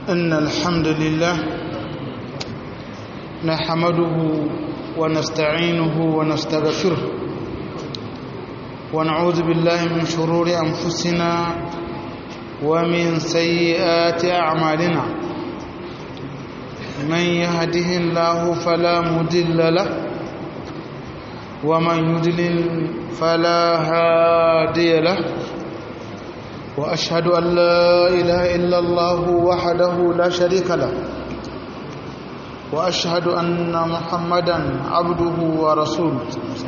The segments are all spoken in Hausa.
إن الحمد لله نحمده ونستعينه ونستغفره ونعوذ بالله من شرور أنفسنا ومن سيئات أعمالنا من يهده الله فلا مضل له ومن يضلل فلا هادي له وأشهد أن لا إله إلا الله وحده لا شريك له وأشهد أن محمدا عبده ورسوله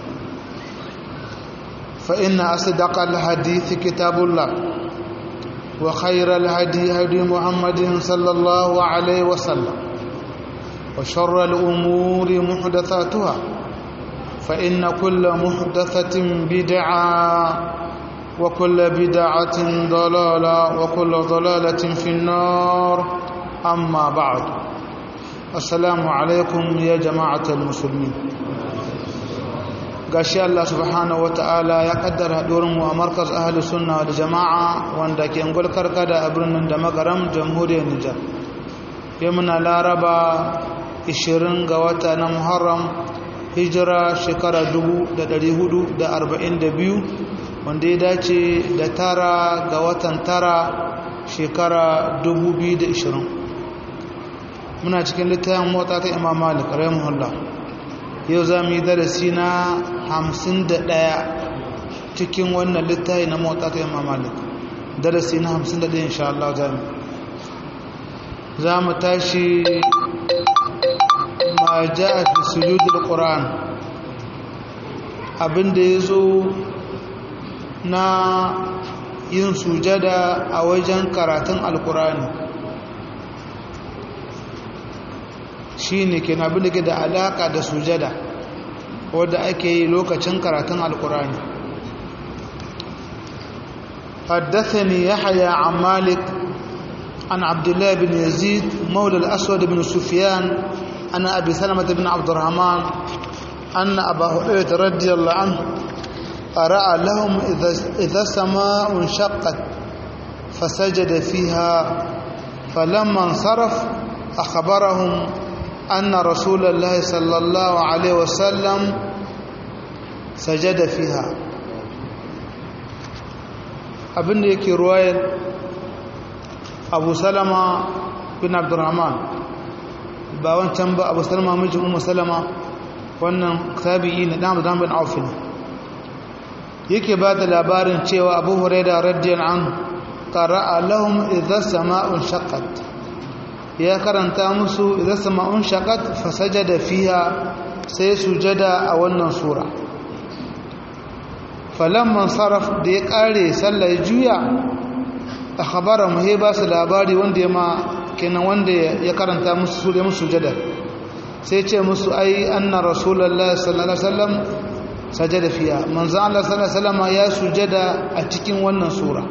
فإن أصدق الحديث كتاب الله وخير الهدي هدي محمد صلى الله عليه وسلم وشر الأمور محدثاتها فإن كل محدثة بدعة وكل بدعة ضلالة وكل ضلالة في النار أما بعد السلام عليكم يا جماعة المسلمين gashi Allah subhanahu wata'ala ya kaddara mu a markaz ahli sunna da jama'a wanda ke ngulkar kada a birnin da magaram jamhuriyar Nijar yau muna laraba 20 ga wata na Muharram hijira shekara 1442 wanda ya dace da tara ga watan tara shekara 2020 muna cikin littafin mota ta imam malik rahimahullah yau za mu yi darasi na 51 cikin wannan littafi na mota ta imam malik darasi na 51 insha Allah za mu za mu tashi ma ja'a fi sujudul qur'an abinda yazo na yin sujada a wajen karatun alkurani shi ne ke abin da ke da alaka da sujada wadda ake yi lokacin karatun alkurani حدثني يحيى عن مالك عن عبد الله بن يزيد مولى الأسود بن سفيان أن أبي سلمة بن عبد الرحمن أن أبا هريرة رضي الله عنه قرأ لهم إذا السماء انشقت فسجد فيها فلما انصرف أخبرهم أن رسول الله صلى الله عليه وسلم سجد فيها abin da yake ruwayar abu salama bin abdurrahman ba wancan ba abu salama mijin umu salama wannan tabi'i na damu damu bin aufin yake ba da labarin cewa abu huraira radiyar an ƙara'a lahum idan sama'un shakat ya karanta musu idan sama'un shakat fasaja da fiya sai sujada a wannan sura falamman sarraf da ya ƙare sallar juya a khabara muhe ba su labari wanda ya ma kenan wanda ya karanta musu su da musu sujada sai ce musu ai anna rasulallah sallallahu alaihi wasallam sajada fiya manzo Allah sallallahu alaihi wasallam ya sujada a cikin wannan sura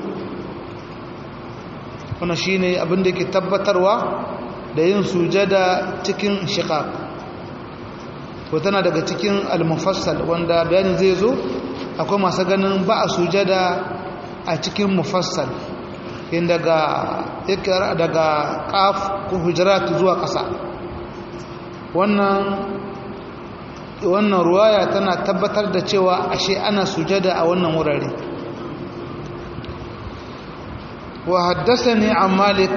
wannan shine abin da yake tabbatarwa da yin sujada cikin shiqaq to tana daga cikin al-mufassal wanda bayanin zai zo akwai masu ganin ba a sujada a cikin mufassal in daga ikra daga qaf ko hujurat zuwa ƙasa wannan wannan ruwaya tana tabbatar da cewa ashe ana sujada a wannan wurare wa haddathani an malik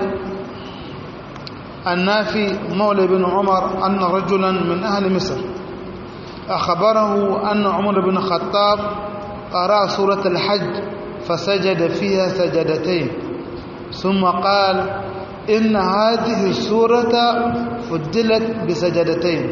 annafi maula bin umar anna rajulan min ahli misr akhbarahu anna umar bin khattab qara surat al-hajj فسجد فيها سجدتين ثم قال إن هذه السورة فدلت بسجدتين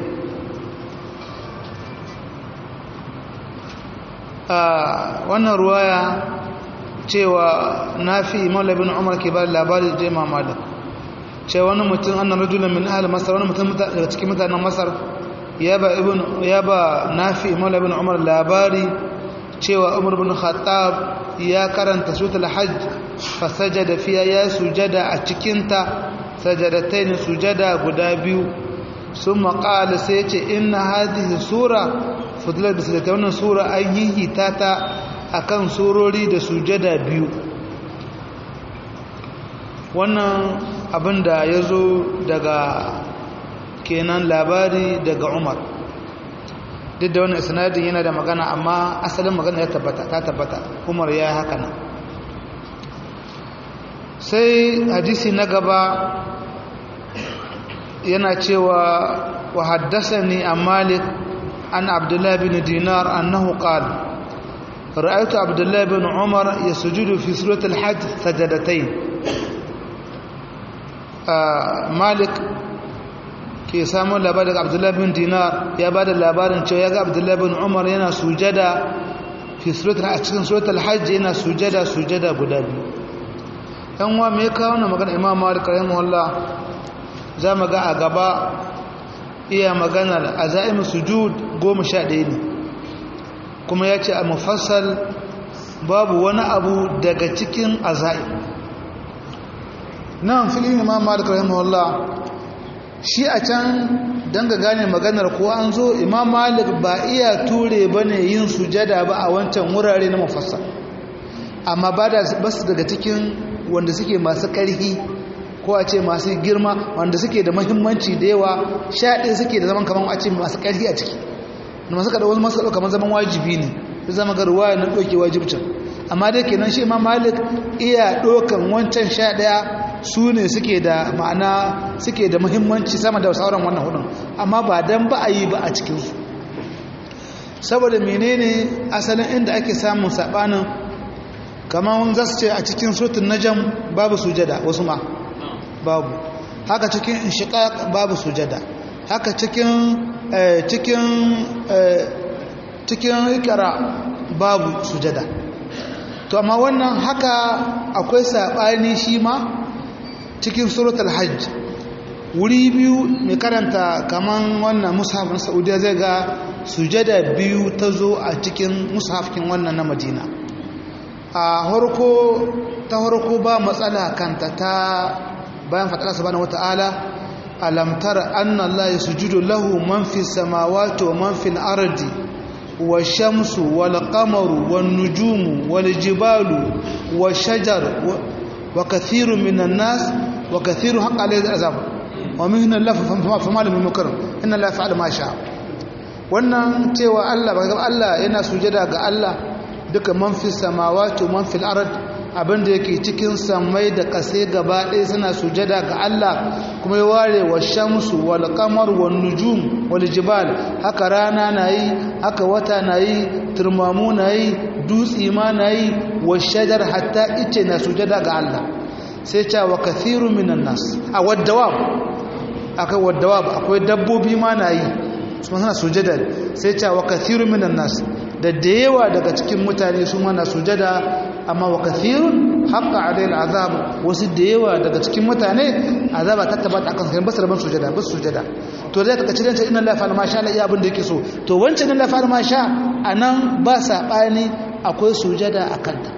wannan ruwaya cewa nafi maula bin umar ke ba labari da imam malik cewa wani mutum annan rajulan min ahli masar wani mutum daga cikin mutanen masar ya ba ibn ya ba nafi maula bin umar labari cewa umar bin khattab ya karanta suratul hajj fa sajada fiya ya sujada a cikin ta sajadatain sujada guda biyu ثم قال سيتي إن هذه سورة فضلت بسجدة wannan sura an yihita ta akan surori da sujada biyu wannan abinda ya zo daga kenan labari daga umar duk da wani isnadin yana da magana amma asalin magana ya tabbata ta tabbata umar ya yi haka nan sai hadisi na gaba yana cewa wa haddasa ni a malik an abdullahi bin dinar annahu qala رأيت عبد الله بن عمر يسجد في سورة الحج سجدتين آه مالك ke samun labarin abdullahi bin dinar ya ba da labarin cewa ya ga abdullahi bin umar yana sujada fi a cikin suratul hajj yana sujada sujada guda biyu yan wa me kawo na magana imam malik rahimahullah za mu ga a gaba iya maganar azaim sujud goma sha ɗaya ne kuma ya ce a mufassal babu wani abu daga cikin azaim nan filin imam malik rahimahullah shi a can don ga gane maganar ko an zo imam malik ba iya ture ba ne yin sujada ba a wancan wurare na mafasa amma ba da basu daga cikin wanda suke masu ƙarfi ko a ce masu girma wanda suke da mahimmanci da yawa shaɗe suke da zaman kamar a ce masu ƙarfi a ciki masu kaɗa wasu masu kamar zaman wajibi ne su zama ga ruwaya na ɗauke wajibcin amma dai kenan shi imam malik iya ɗaukan wancan sha ɗaya su ne suke da ma'ana suke da muhimmanci sama da sauran wannan hudun amma ba dan ba a yi ba a cikinsu saboda menene asalin inda ake samun saɓanin kamar za su ce a cikin sutun najam babu sujada wasu ma babu haka cikin inshiqaq babu sujada haka cikin cikin cikin ikra babu sujada to amma wannan haka akwai saɓani shi ma cikin suratul hajj wuri biyu mai karanta kaman wannan mushaf na saudiya zai ga sujada biyu ta zo a cikin mushafkin wannan na madina a harko ta harko ba matsala kanta ta bayan faɗaɗa subhanahu wata'ala alam tara anna allaha yasjudu lahu man fi samawati wa man fil ardi والشمس والقمر والنجوم والجبال والشجر وكثير من الناس وكثير حق عليه العذاب ومن الله فما له من مكرم ان الله يفعل ما شاء wannan cewa Allah ba Allah yana sujada ga Allah duka man fi samawati man fil ard abinda yake cikin samai da kase gaba ɗaya suna sujada ga Allah kuma ya ware wa shamsu wal qamar wan nujum wal jibal haka rana nayi haka wata nayi turmamu nayi dutsi ma nayi wa shajar hatta ice na sujada ga Allah sai ta wa kathiru minan nas a wadawab akai wadawab akwai dabbobi ma nayi su suna sujada sai ta wa kathiru minan nas da da yawa daga cikin mutane su mana sujada amma wa kathirun haqqa alayhi azab wasu da yawa daga cikin mutane azaba ta tabbata akan sai basu rabon sujada basu sujada to zai kace dan inna la fa'al ma sha Allah iya abin da yake so to wancan inna la fa'al ma sha anan ba sabani akwai sujada akan ta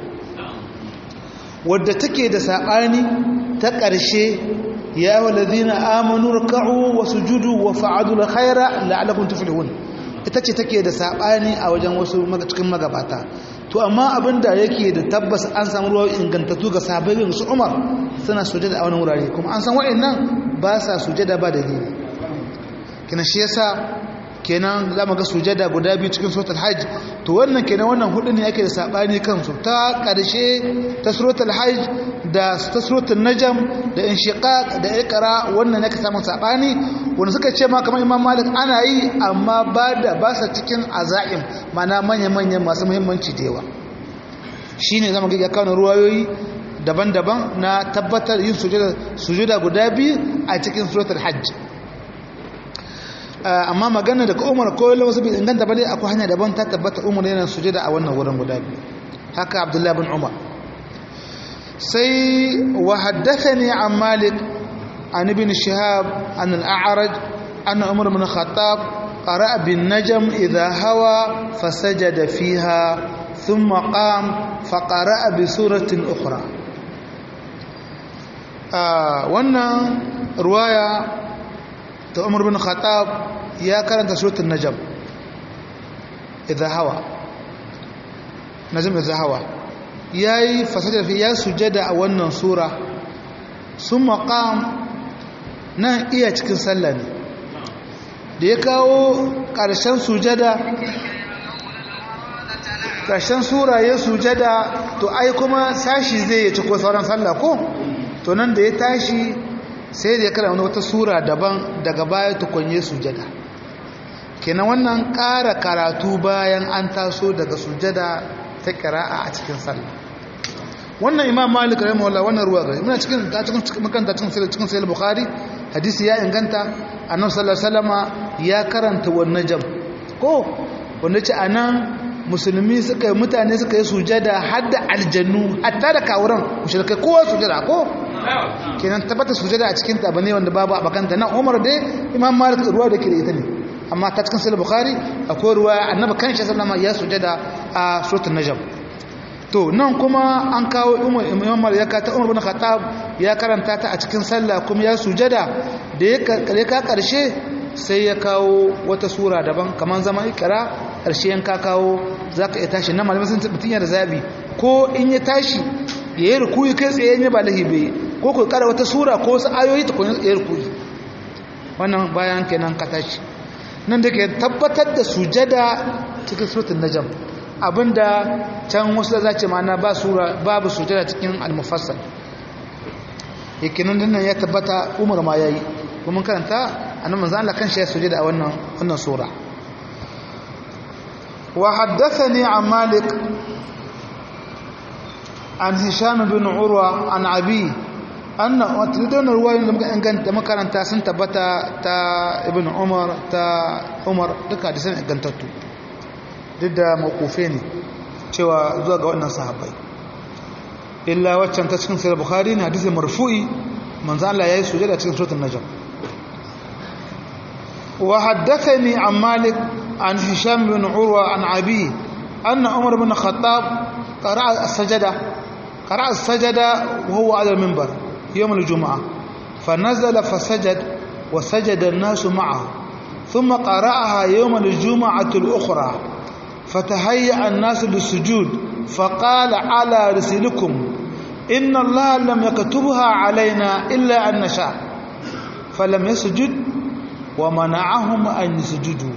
wadda take da sabani ta ƙarshe ya walladhina amanu ruk'u wa sujudu wa fa'alul khaira la'allakum tuflihun ita ce take da saɓani a wajen wasu cikin magabata to amma abin da yake da tabbas an samu ruwa ingantattu ga sababbin su umar suna sujada a wani wurare kuma an san wa'annan ba sa sujada ba dalili kina shi yasa kenan za mu ga sujada guda biyu cikin suratul hajj to wannan kenan wannan hudu ne yake da sabani kansu ta karshe ta suratul hajj da ta suratul najm da inshiqaq da iqra wannan yake samun sabani wanda suka ce ma kamar imam malik ana yi amma ba da ba sa cikin azaim mana manya manyan masu muhimmanci da yawa shine zamu ga kawo ruwayoyi daban-daban na tabbatar yin sujada sujuda guda biyu a cikin suratul hajj amma magana daga umar ko wasu bai inganta ba dai akwai hanya daban ta tabbata umar yana sujada a wannan wurin guda biyu haka abdullahi bin umar sai wa haddathani an malik an ibn shihab an al-a'raj an umar bin khattab qara'a bin najm idha hawa fasajada fiha thumma qam faqara'a bi suratin ukhra wannan ruwaya ta umar bin khattab ya karanta suratul najm idha hawa najm idha hawa yayi fasada fi ya sujada a wannan sura sun maƙam nan iya cikin sallah ne da ya kawo ƙarshen sujada ƙarshen sura ya sujada to ai kuma sashi zai ya ci ko sauran sallah ko to nan da ya tashi sai da ya kara wani wata sura daban daga baya tukunye sujada kenan wannan ƙara karatu bayan an taso daga sujada ta ƙira'a a cikin sallah wannan imam malik rahimahullah wannan ruwa gari muna cikin ta cikin makanta cikin sahih cikin sahih bukhari hadisi ya inganta annabi sallallahu alaihi wasallama ya karanta wannan jam ko wanda ce anan musulmi suka yi mutane suka yi sujada har da aljannu hatta da kawuran mushrikai kowa sujada ko kenan tabbata sujada a cikin ta bane wanda babu abakanta nan Umar dai imam malik ruwa da ke da ita ne amma ta cikin sahih bukhari akwai ruwa annabi kanshi sallallahu alaihi ya sujada a suratul najm to nan kuma an kawo imam malik ya kata umar bin khattab ya karanta ta a cikin sallah kuma ya sujada da ya kare ka karshe sai ya kawo wata sura daban kamar zaman ikra karshe yan ka kawo zaka iya tashi nan malamin sun mutun ya da zabi ko in ya tashi ya yi rukuyi kai tsaye ne ba lahibe ko ku kara wata sura ko wasu ayoyi ta kun ya rukuyi wannan bayan kenan ka tashi nan da ke tabbatar da sujada cikin suratul najm abinda can wasu za ce mana ba sura babu sujada cikin al-mufassal yakinin dinnan ya tabbata umar ma yayi kuma karanta annabi manzo Allah kanshi ya sujada a wannan wannan sura wa haddathani an malik an hisham bin urwa an abi anna watridun ruwayoyin da muka inganta makaranta sun tabbata ta ibn umar ta umar duka da sun ingantattu duk da makufe ne cewa zuwa ga wannan sahabbai illa waccan ta cikin sayar bukhari ne hadisi marfu'i manzo Allah yayi sujada cikin suratul najm wa haddathani an malik an hisham bin urwa an abi anna umar bin khattab qara'a as-sajada qara'a as-sajada wa huwa 'ala al-minbar yawm al-jum'ah fanazala fasajad wa sajada an-nasu ma'ahu thumma qara'aha yawm al-jum'ah al-ukhra فتهيأ الناس للسجود فقال على رسلكم إن الله لم يكتبها علينا إلا أن نشاء فلم يسجد ومنعهم أن يسجدوا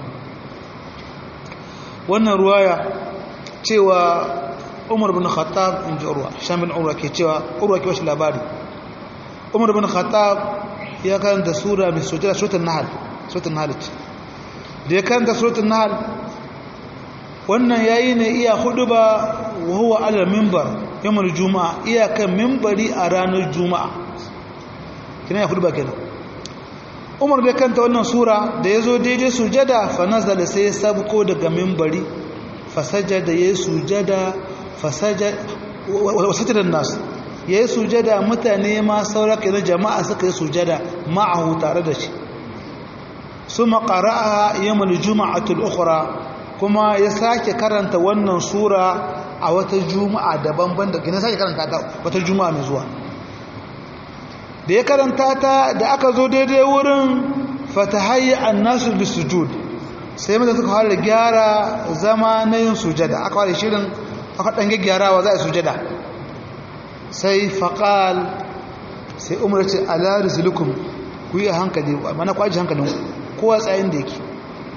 wannan ruwaya cewa umar bin khattab in ji urwa shan bin urwa ke cewa urwa ke wasu labari umar bin khattab ya karanta sura mai sujada suratul nahl suratul nahl da ya karanta suratul nahl wannan yayi ne iya hudu ba wa huwa ala minbar yawmul juma'a iya kan minbari a ranar juma'a kina ya hudu ba kenan Umar da kanta wannan sura da yazo daidai sujada fa nazala sai ya sabko daga minbari fa sajada yayi sujada fa sajada wa sajada nas yayi sujada mutane ma saura kenan jama'a suka yi sujada ma'ahu tare da shi suma qara'aha yawmul juma'atul ukhra kuma ya sake karanta wannan sura a wata juma'a daban-ban da gina sake karanta ta wata juma'a mai zuwa da ya karanta ta da aka zo daidai wurin fatahayya annasu bisujud sai mutane suka fara gyara zama na yin sujada aka fara shirin aka dan gyarawa za a sujada sai faqal sai umar ce ala rizlukum ku yi hankali mana kwaji hankalin kowa tsayin da yake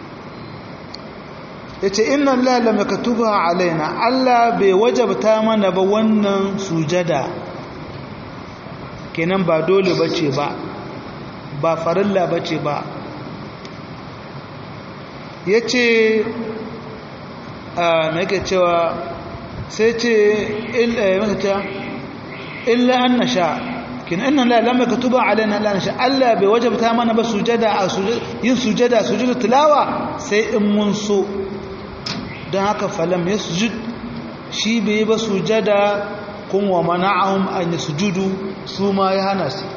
ya ce inna Allah lam yaktuba alaina Allah bai wajabta mana ba wannan sujada kenan ba dole bace ba ba farilla bace ba yace a me yake cewa sai ce illa mata illa an nasha kin inna la lam yaktuba alaina la nasha Allah bai wajabta mana ba sujada a yin sujada sujudu tilawa sai in mun so don haka falam ya sujud shi bai ba sujada kun wa mana'ahum an sujudu su ma ya hana su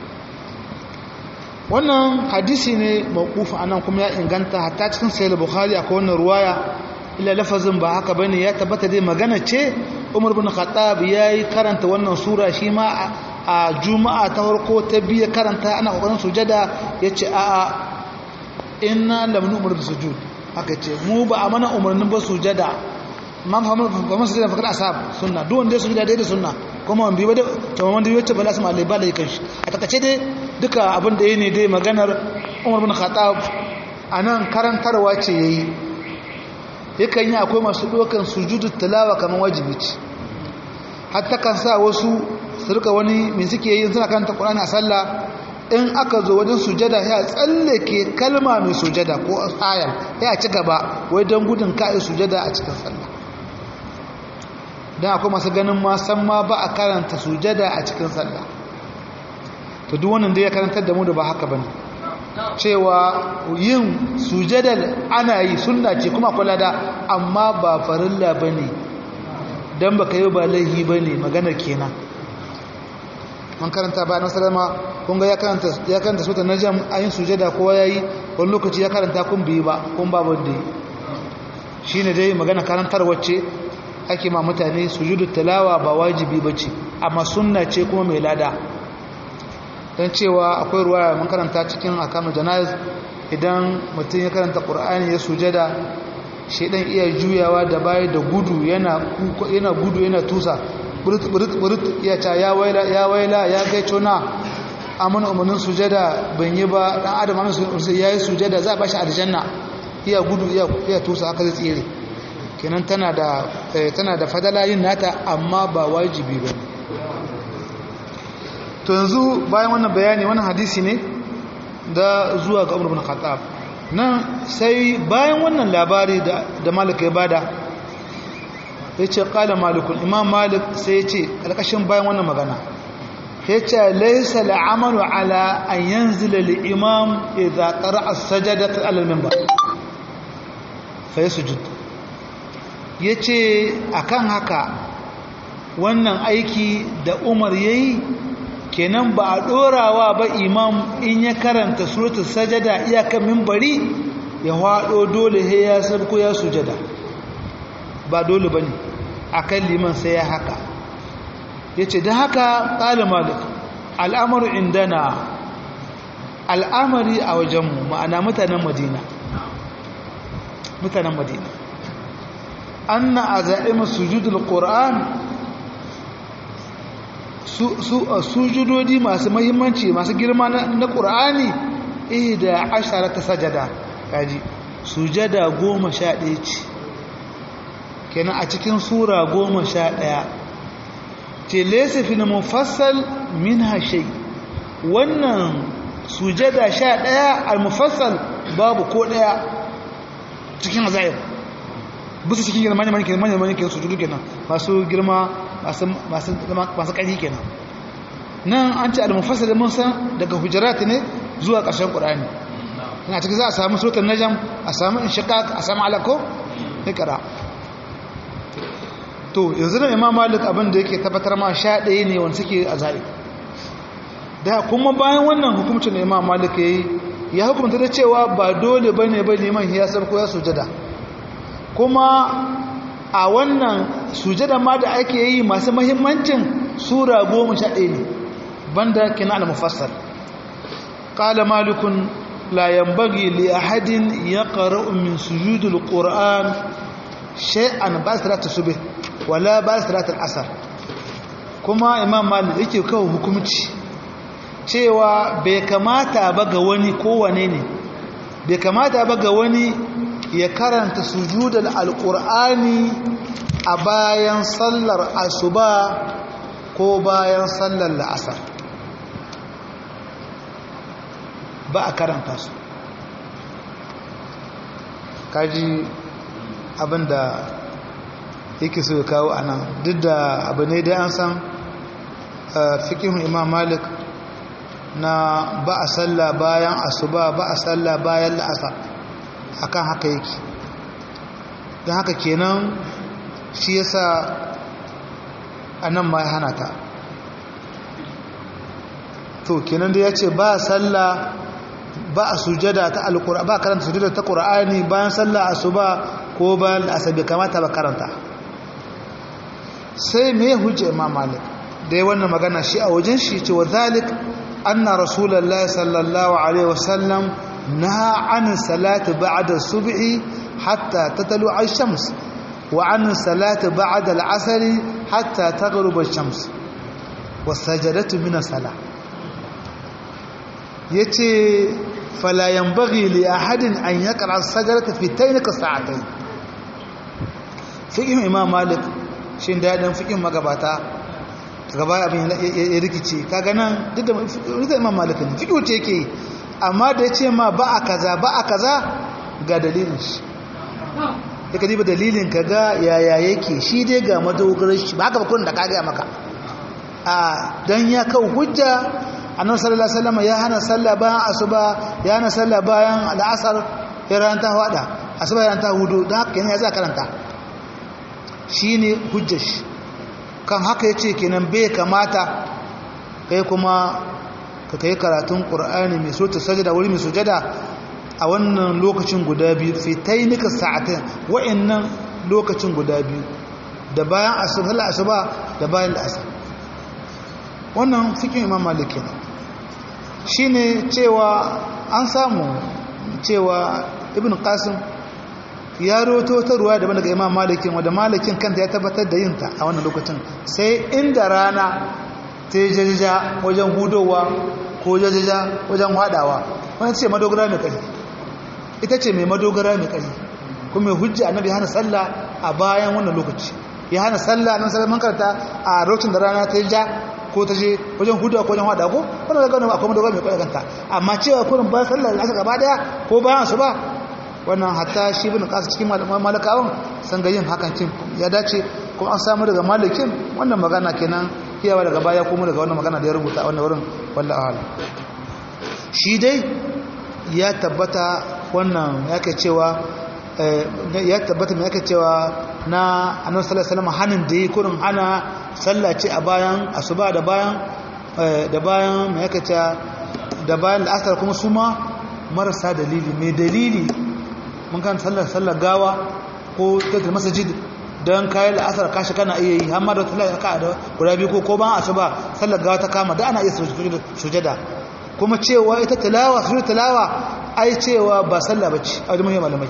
wannan hadisi ne mawqufa anan kuma ya inganta hatta cikin sahih bukhari akwai wannan ruwaya illa lafazin ba haka bane ya tabbata dai magana ce Umar bin Khattab yayi karanta wannan sura shi ma a juma'a ta farko ta biya karanta ana kokarin sujada yace a'a inna lam nu'mar bisujud haka ce mu ba a mana umarnin ba sujada man fa man sujada fakar asab sunna duk wanda sujada dai da sunna kuma wanda biyu to wanda biyu ba lasu malai ba da kan shi a takace dai duka abin da yayi ne dai maganar Umar bin Khattab anan karantarwa ce yayi yakan yi akwai masu dokan sujudu tilawa kamar wajibi ce hatta kan sa wasu su rika wani me suke yi suna karanta Qur'ani a sallah in aka zo wajen sujada ya tsallake kalma mai sujada ko ayar ya ci gaba wai don gudun ka'i sujada a cikin sallah don akwai masu ganin ma san ma ba a karanta sujada a cikin sallah to duk wannan da ya karantar da mu da ba haka bane cewa yin sujadar ana yi sunna ce kuma kula da amma ba farilla bane dan baka yi ba laihi bane maganar kenan man karanta ba na salama kun ga ya karanta ya karanta sura najm ayin sujada kowa yayi wani lokaci ya karanta kun bi ba kun ba wanda shine dai magana karantar wacce ake ma mutane sujudu tilawa ba wajibi bace amma sunna ce kuma mai lada dan cewa akwai ruwaya mun karanta cikin akamu janaiz idan mutum ya karanta qur'ani ya sujada shedan iya juyawa da baya da gudu yana yana gudu yana tusa burut ya ta ya waila ya waila ya kai cona amin umarnin sujada ban yi ba dan adam amin ya yi sujada za a bashi aljanna iya gudu iya tusa haka zai tsere kenan tana da tana da fadala yin nata amma ba wajibi ba to yanzu bayan wannan bayani wannan hadisi ne da zuwa ga Umar bin Khattab nan sai bayan wannan labari da da Malik ya bada ya ce ƙala malikun imam malik sai ya ce ƙarƙashin bayan wannan magana ya ce laisa la'amalu ala an yanzu da imam idan ƙara a sajada ta alalmin ba fa yi sujud ya ce a kan haka wannan aiki da umar ya yi kenan ba a ɗorawa ba imam in ya karanta suratun sajada iyakan mimbari ya haɗo dole ya sarko ya sujada ba dole ba ne a kan liman sai ya haka ya ce da haka ƙali malik al'amaru indana al'amari a wajenmu ma'ana mutanen madina mutanen madina an na a za'ima sujudul ƙor'an sujudodi masu mahimmanci masu girma na ƙor'ani eh da ashara ta sajada kaji sujada goma sha ɗaya ce kenan a cikin sura goma sha ɗaya ce lesa fi na mufassal min hashe wannan sujada sha ɗaya al-mufassal babu ko ɗaya cikin azayar bisa cikin girma ne manikin manyan manikin sujudu kenan masu girma masu ƙari kenan nan an ce al-mufassal mun san daga hujarat ne zuwa ƙarshen ƙur'ani ina cikin za a samu sautar najam a samu inshiqaq a samu alako ikra to yanzu da imam malik abin da yake tabbatar ma sha ɗaya ne wanda suke a zaɓe da kuma bayan wannan hukumcin da imam malik ya yi ya hukumta da cewa ba dole ba ne ba neman ya sarko ya sujada kuma a wannan sujada ma da ake yi masu mahimmancin sura goma sha ɗaya ne banda kina al-mufassal qala malikun la yanbaghi li ahadin yaqra'u min sujudil qur'an shay'an ba salatu subh wala ba salatu al-asr kuma imam malik yake kawo hukunci cewa bai kamata ba ga wani kowane ne bai kamata ba ga wani ya karanta sujudal alqur'ani a bayan sallar asuba ko bayan sallar la'asar ba a karanta su kaji abinda yake so ya kawo a nan duk da abu ne dai an san fikihun imam malik na ba a salla bayan asuba ba a salla bayan la'asar akan haka yake don haka kenan shi yasa a nan ma ya hana ta to kenan da ya ce ba salla ba a sujada ta alkura ba karanta sujada ta qur'ani bayan sallah asuba ko bayan asabi kamata ba karanta sai me hujja imam malik dai wannan magana shi a wajen shi ce wa zalik anna rasulullahi sallallahu alaihi wasallam naha an salati ba'da subhi hatta tatlu ash-shams wa an salati ba'da al-'asr hatta taghrub ash-shams wasajadatu min as-salah yace fala yanbaghi li ahadin an yaqra as-sajdata fi taynika sa'atayn fiqh imam malik shin da dan fiqh magabata gaba abin ya rikice kaga nan duk da imam malik ne fiqh ce yake amma da yace ma ba a kaza ba a kaza ga dalilin shi da ka diba dalilin ka ga yaya yake shi dai ga madogarar shi ba haka bakon da ka gaya maka a don ya kawo hujja annabi sallallahu alaihi wasallam ya hana sallah bayan asuba ya hana sallah bayan al'asar ya ran ta hada asuba ya ran ta hudu don haka kenan ya za karanta shine hujjar shi kan haka yace kenan bai kamata kai kuma ka kai karatun qur'ani mai so ta sajada wuri mai sujada a wannan lokacin guda biyu fitainika sa'atain wa'annan lokacin guda biyu da bayan asuba asuba da bayan asar wannan fikin imam maliki ne shine cewa an samu cewa ibn qasim ya roto ta ruwa daban daga imam malikin wanda malikin kanta ya tabbatar da yinta a wannan lokacin sai inda rana ta yi jajaja wajen hudowa ko jajaja wajen hadawa wani ce madogara mai ƙarfi ita ce mai madogara mai ƙarfi kuma mai hujja annabi hana sallah a bayan wannan lokaci ya hana sallah nan sallah man karanta a lokacin da rana ta yi ja ko ta je wajen hudu ko wajen hada ko wannan da gano akwai madogara mai ƙarfi kanta amma cewa kurin bayan sallah da aka gaba daya ko bayan su ba wannan hatta shi bin kasu cikin malakawan san ga yin hakan kin ya dace ko an samu daga malikin wannan magana kenan kiyawa daga baya kuma daga wannan magana da ya rubuta a wannan wurin wallahi a'lam shi dai ya tabbata wannan yake cewa ya tabbata mai yake cewa na annabi sallallahu alaihi wasallam hanin da yi kurin hana sallah ce a bayan asuba da bayan da bayan mai yake cewa da bayan al'asar kuma su ma marasa dalili mai dalili mun kan sallar sallar gawa ko tattar masajid don kayan la'asar kashi kana iya yi hamma da wata ka da guda biyu ko ko ban asuba sallar gawa ta kama da ana iya sujada kuma cewa ita tilawa sujud tilawa ai cewa ba sallah bace a wajen malamai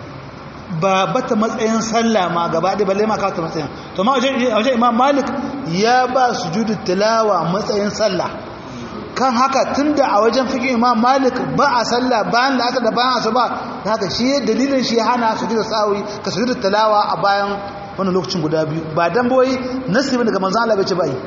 ba bata matsayin sallah ma gaba ɗaya balle ma ka ta matsayin to ma wajen imam malik ya ba sujud tilawa matsayin sallah kan haka tunda a wajen fikin imam malik ba a sallah bayan da aka da bayan asuba da haka shi dalilin shi hana su da sawi ka su da talawa a bayan wannan lokacin guda biyu ba dan boyi nasibi daga manzon Allah bai ce bai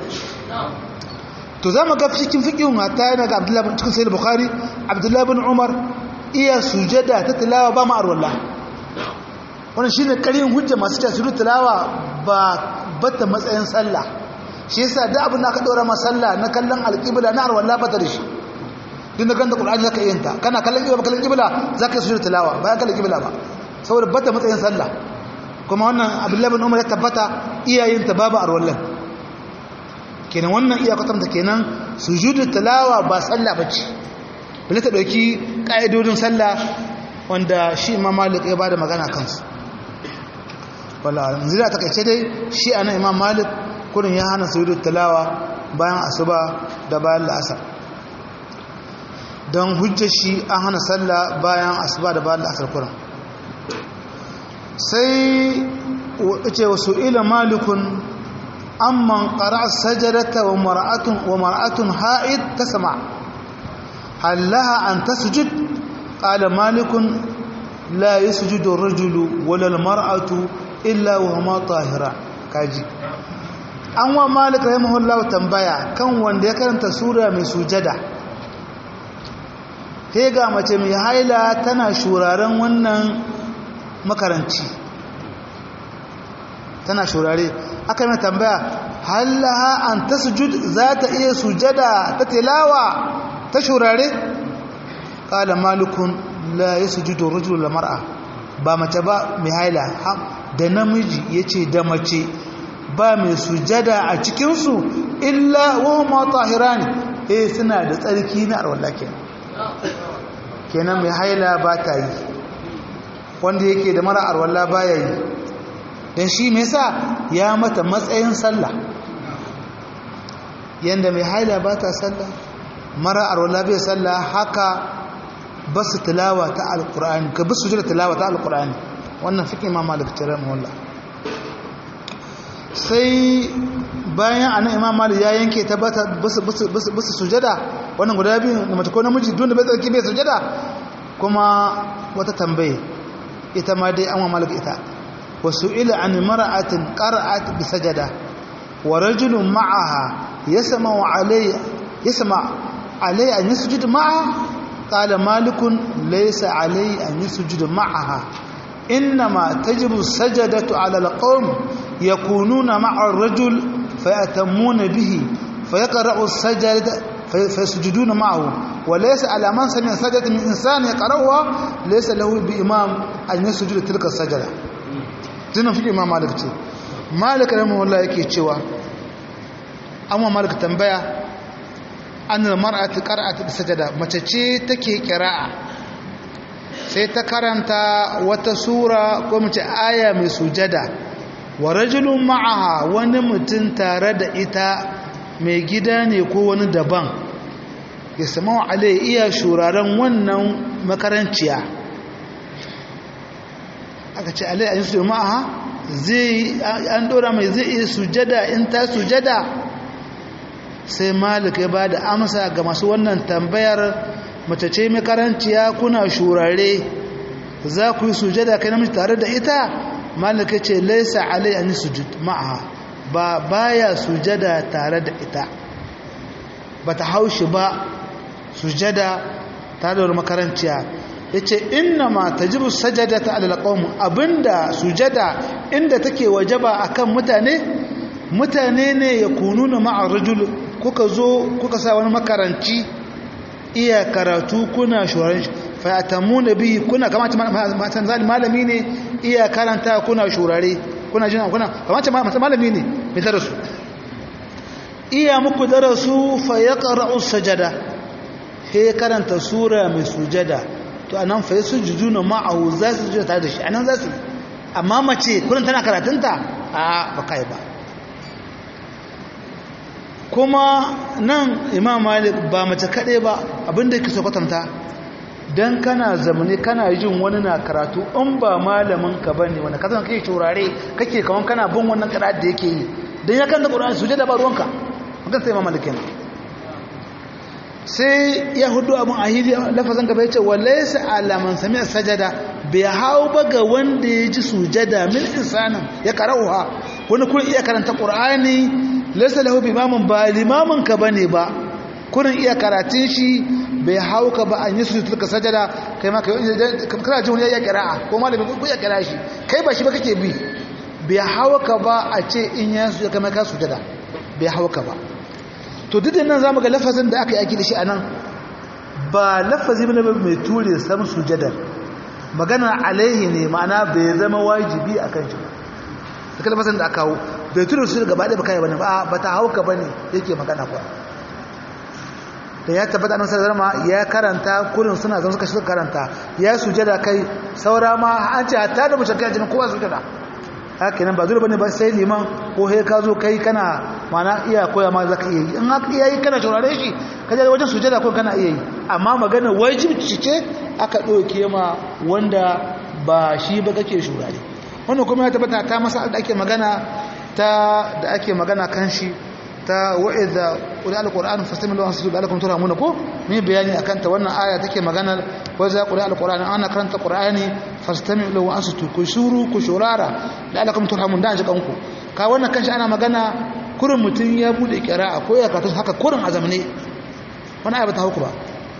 to zamu ga cikin fikin hatta yana ga Abdullah bin cikin Sahih Bukhari Abdullah bin Umar iya sujada ta tilawa ba ma'ar wallah wannan shine karin hujja masu cewa sujud tilawa ba bata matsayin sallah shi yasa da abin da aka dora masa sallah na kallon alqibla na arwalla bata da shi din da ganda qur'ani zaka yin ta kana kallon qibla kallon qibla zaka yi sujud tilawa ba kallon qibla ba saboda bata matsayin sallah kuma wannan abdullahi bin umar ya tabbata iyayen ta babu arwallan kenan wannan iya kwatanta kenan sujudu tilawa ba sallah bace bale ta dauki kaidodin sallah wanda shi imam malik ya bada magana kansu wallahi yanzu da takaice dai shi anan imam malik kurin ya hana sujudu tilawa bayan asuba da bayan la'asar don hujjar shi an hana sallah bayan asuba da bayan la'asar kurin sai ce wasu ila malikun amman ƙara sajadata wa mara'atun wa mara'atun ha'id ta sama hallaha an ta sujud ƙala malikun la yi sujudun rajulu walal mara'atu illa wa ma tahira kaji an wa malik rahimahullahu tambaya kan wanda ya karanta sura mai sujada he ga mace mai haila tana shuraren wannan makaranci tana shurare aka yi tambaya hallaha an ta sujud za ta iya sujada ta tilawa ta shurare ƙala malikun la ya sujudu rajul la mar'a ba mace ba mai haila da namiji ya ce da mace ba mai sujada a cikinsu illa wa ma tahirani eh suna da tsarki na arwallah kenan kenan mai haila ba ta yi wanda yake da mara arwallah ba ya yi don shi mai sa ya mata matsayin sallah yadda mai haila ba ta sallah mara arwallah bai sallah haka ba su tilawa ta alkur'ani ka bi su jira tilawa ta alkur'ani wannan fiƙi ma malik tare mawallah sai bayan anan imam malik ya yanke tabbata basu sujada wannan guda biyu da mace ko namiji duk da bai tsarki bai sujada kuma wata tambaye ita ma dai an wa malik ita wasu ila an mara'atin qara'at bi sajada wa rajulun ma'aha yasma wa alayya yasma alayya an yasjud ma'a qala malikun laysa alayya an yasjud ma'aha إنما تجب السجدة على القوم يكونون مع الرجل فيأتمون به فيقرأ السجدة فيسجدون معه وليس على من سمع سجدة من إنسان يقرأها ليس له بإمام أن يسجد تلك السجدة زينا في إمام مالك تي مالك رحمه الله يكي تشوى أما مالك تنبيا أن المرأة قرأت بالسجدة ما تشي تكي قراءة sai ta karanta wata sura ko mace aya mai sujada wa rajulun ma'aha wani mutum tare da ita mai gida ne ko wani daban ya sama wa alai iya shuraren wannan makaranciya aka ce alai a yi su ma'aha zai an dora mai zai iya sujada in ta sujada sai malik ya ba da amsa ga masu wannan tambayar mace ce makaranciya kuna shurare za ku yi sujada kai namiji tare da ita malaka ce laisa alai an sujud ma'aha ba baya sujada tare da ita bata haushi ba sujada tare da makaranciya yace inna ma tajibu sajadata alal qawm abinda sujada inda take wajaba akan mutane mutane ne yakununa ma'a rajul kuka zo kuka sa wani makaranci iya karatu kuna shuran fayatamuna bihi kuna kamata matan zali malami ne iya karanta kuna shurare kuna jin kuna kamata matan malami ne mai darasu iya muku darasu fa yaqra'u sajada he karanta sura mai sujada to anan fa yasujuduna ma'ahu za su sujada tare da shi anan za su amma mace kullun tana karatunta a ba kai ba kuma nan imam malik ba mace kaɗai ba abinda yake so kwatanta don kana zamani kana jin wani na karatu in ba malamin ka ba ne wanda ka zama kake turare kake kawan kana bin wannan karatu da yake yi don ya kan da ƙura'an su da ba ruwanka magan sai imam malik yana sai ya hudu abin a hili lafazan gaba ya ce walaisa alaman sami sajada bai hau ba ga wanda ya ji sujada min insanin ya karauha wani kun iya karanta ƙur'ani laisa lahu bimamin ba limamin ka bane ba kurin iya karatun shi bai hau ka ba an yi su tulka sajada kai ma kana ji wani ya kira'a ko malami ko ya kira shi kai ba shi ba kake bi bai hau ka ba a ce in ya su ya kama ka sujada bai hau ka ba to duk da nan zamu ga lafazin da aka yi aiki da shi anan ba lafazi bane mai ture sam sujada magana alaihi ne ma'ana bai zama wajibi akan shi ba da kalmasan da aka hau bai tura su gaba ɗaya ba kai bane ba ba ta hauka bane yake magana kuwa da ya tabbata nan sai zama ya karanta kurin suna zama suka shiga karanta ya sujada kai saura ma an ce hatta da mushakka jinin kowa sujada haka nan ba dole bane ba sai liman ko he ka zo kai kana mana iya koya ma zaka iya yi in haka iya yi kana shaurare shi ka je wajen sujada ko kana iya yi amma magana wajibi ce aka ɗauke ma wanda ba shi ba kake shurare wannan kuma ya tabbata ta masa da ake magana ta da ake magana kan shi ta wa'iza qul alquran fastamilu an sujudu alakum turhamuna ko ne bayani akan ta wannan aya take magana wa za qul alquran ana karanta qur'ani fastamilu an sujudu ku shuru ku shurara da alakum turhamun da kanku ka wannan kanshi ana magana kurin mutun ya bude qira'a ko ya karatu haka kurin azamne wannan aya ba ta huku ba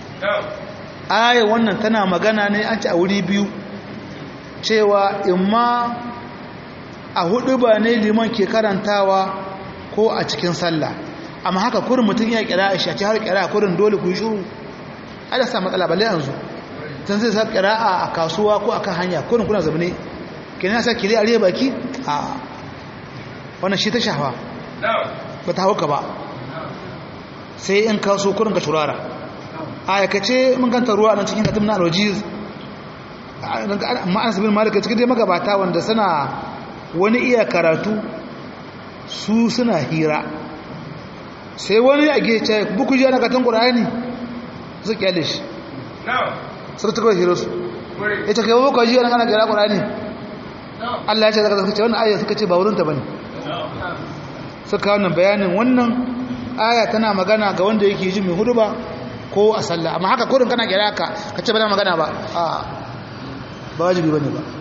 aya wannan tana magana ne an ci a wuri biyu cewa imma a hudu ba ne liman ke karantawa ko a cikin sallah amma haka kurin mutum ya kira a shaci har kira kurin dole ku yi shuru ala sa matsala balle yanzu tun zai sa kira a kasuwa ko akan hanya kurin kuna zaune kenan ya sa kire a riya baki a wannan shi ta shafa ba ta hauka ba sai in kaso kurin ka turara a yakace mun ganta ruwa nan cikin katim na alwajiz amma an sabin malika cikin dai magabata wanda suna wani iya karatu su suna hira sai wani a gece buku ji ana katon ƙura'ani su kyale shi sai ta kawai hira su ya ce kai buku ji ana kana kira ƙura'ani Allah ya ce zaka zaka ce wannan ayyar suka ce ba wurinta ba ne suka wannan bayanin wannan aya tana magana ga wanda yake ji mai huduba ko a sallah amma haka kurin kana kira ka ka ce ba magana ba a ba wajibi bane ba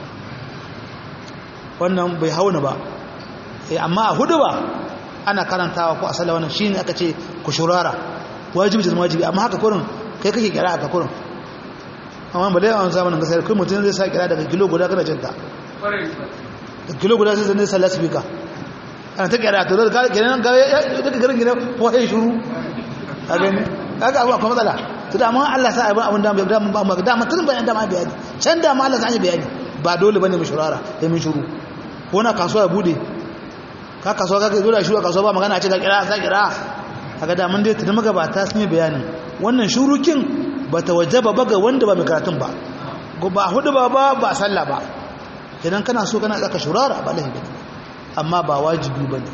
wannan bai hauna ba eh amma a huduba ana karantawa ko a sallah wannan shine aka ce ku shurara wajibi da wajibi amma haka kurin kai kake kira ka kurin amma ba dai a zamanin gasar kai mutum zai sa kira daga kilo guda kana jinta da kilo guda sai zai sallah speaker ana ta kira to da kenan ga daga garin gina ko sai shuru a gani kaga abu akwai matsala to da amma Allah sa abin abin da da ba da mutun bayan da ma bayani can da ma Allah sa bayani ba dole bane mu shurara sai mun shuru ko na kasuwa ya bude ka kasuwa ka dole shuru kasuwa ba magana a ce ka kira sa kira kaga da mun dai tun magabata sun yi bayanin wannan shurukin bata wajaba ba ga wanda ba mai karatun ba ba hudu ba ba ba sallah ba idan kana so kana tsaka shurara ba lahi bane amma ba wajibi bane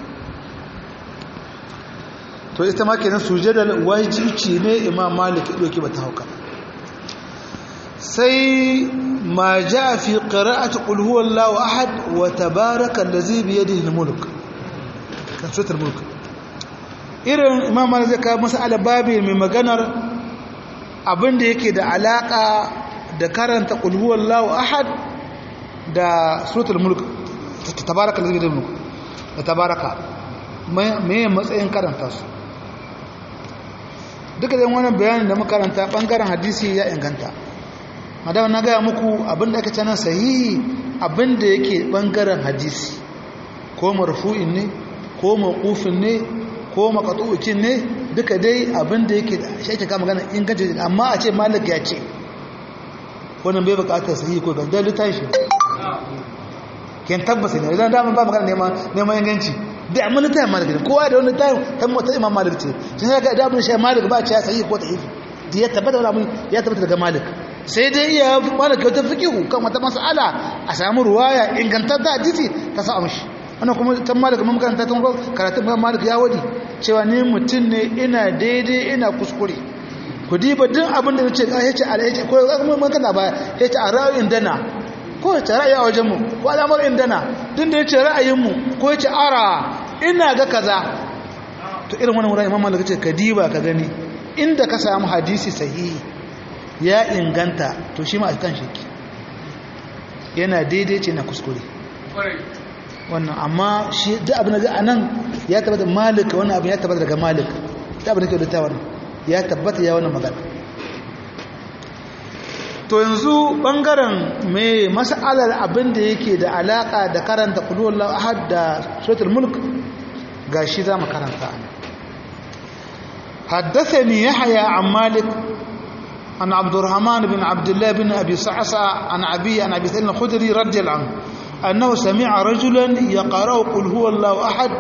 to ita ma kenan sujada wajibi ne imam malik doki bata hauka sai ma jaa fi qira'ati qul huwallahu ahad wa tabaraka allazi bi yadihi almulk kan sutar mulk irin imam malik zai kawo masala babi mai maganar abinda yake da alaka da karanta qul huwallahu ahad da suratul mulk tabaraka allazi bi yadihi almulk da tabaraka me matsayin karanta su duka da wannan bayanin da makaranta bangaren hadisi ya inganta madama na gaya muku abinda aka canan sahihi abinda yake bangaren hadisi ko marfu'in ne ko mawqufin ne ko maqtu'in ne duka dai abinda yake shi ake kama magana inganci amma a ce malik ya ce wannan bai bukatar sahihi ko gandar littafi ken tabbasa ne idan da ba magana neman neman inganci da amma ta malik ne kowa da wani tayin ta mota imam malik ce sun ga da abin shi malik ba ce ya sayi ko da'ifi da ya tabbata wala mun ya tabbata daga malik sai dai iya malik ta fiqihu kan wata mas'ala a samu ruwaya ingantar da hadisi ta sa amshi wannan kuma tan malik mun karanta tun karatun ba malik ya wadi cewa ni mutun ne ina daidai ina kuskure ku diba duk abin da nace ya ce ala ya ce ko mun kana ba ya ce a ra'ayin dana ko ya ce ra'ayi a wajenmu ko al'amar indana tun da ya ce ra'ayinmu ko ya ce ara ina ga kaza to irin wani wurin imam malaka ce ka diba ka gani inda ka samu hadisi sahihi ya inganta to shi ma a kan shiki yana daidai ce na kuskure wannan amma shi duk abin da a nan ya tabbata malika wannan abin ya tabbata daga malika duk abin da ke da wannan ya tabbata ya wannan magana to yanzu bangaren mai mas'alar abin da yake da alaka da karanta kulullahu ahad da suratul mulk gashi zamu karanta حدثني يحيى عن مالك عن عبد الرحمن بن عبد الله بن ابي صعصع عن ابي عن ابي سعيد الخدري رضي الله عنه انه سمع رجلا يقرا قل هو الله احد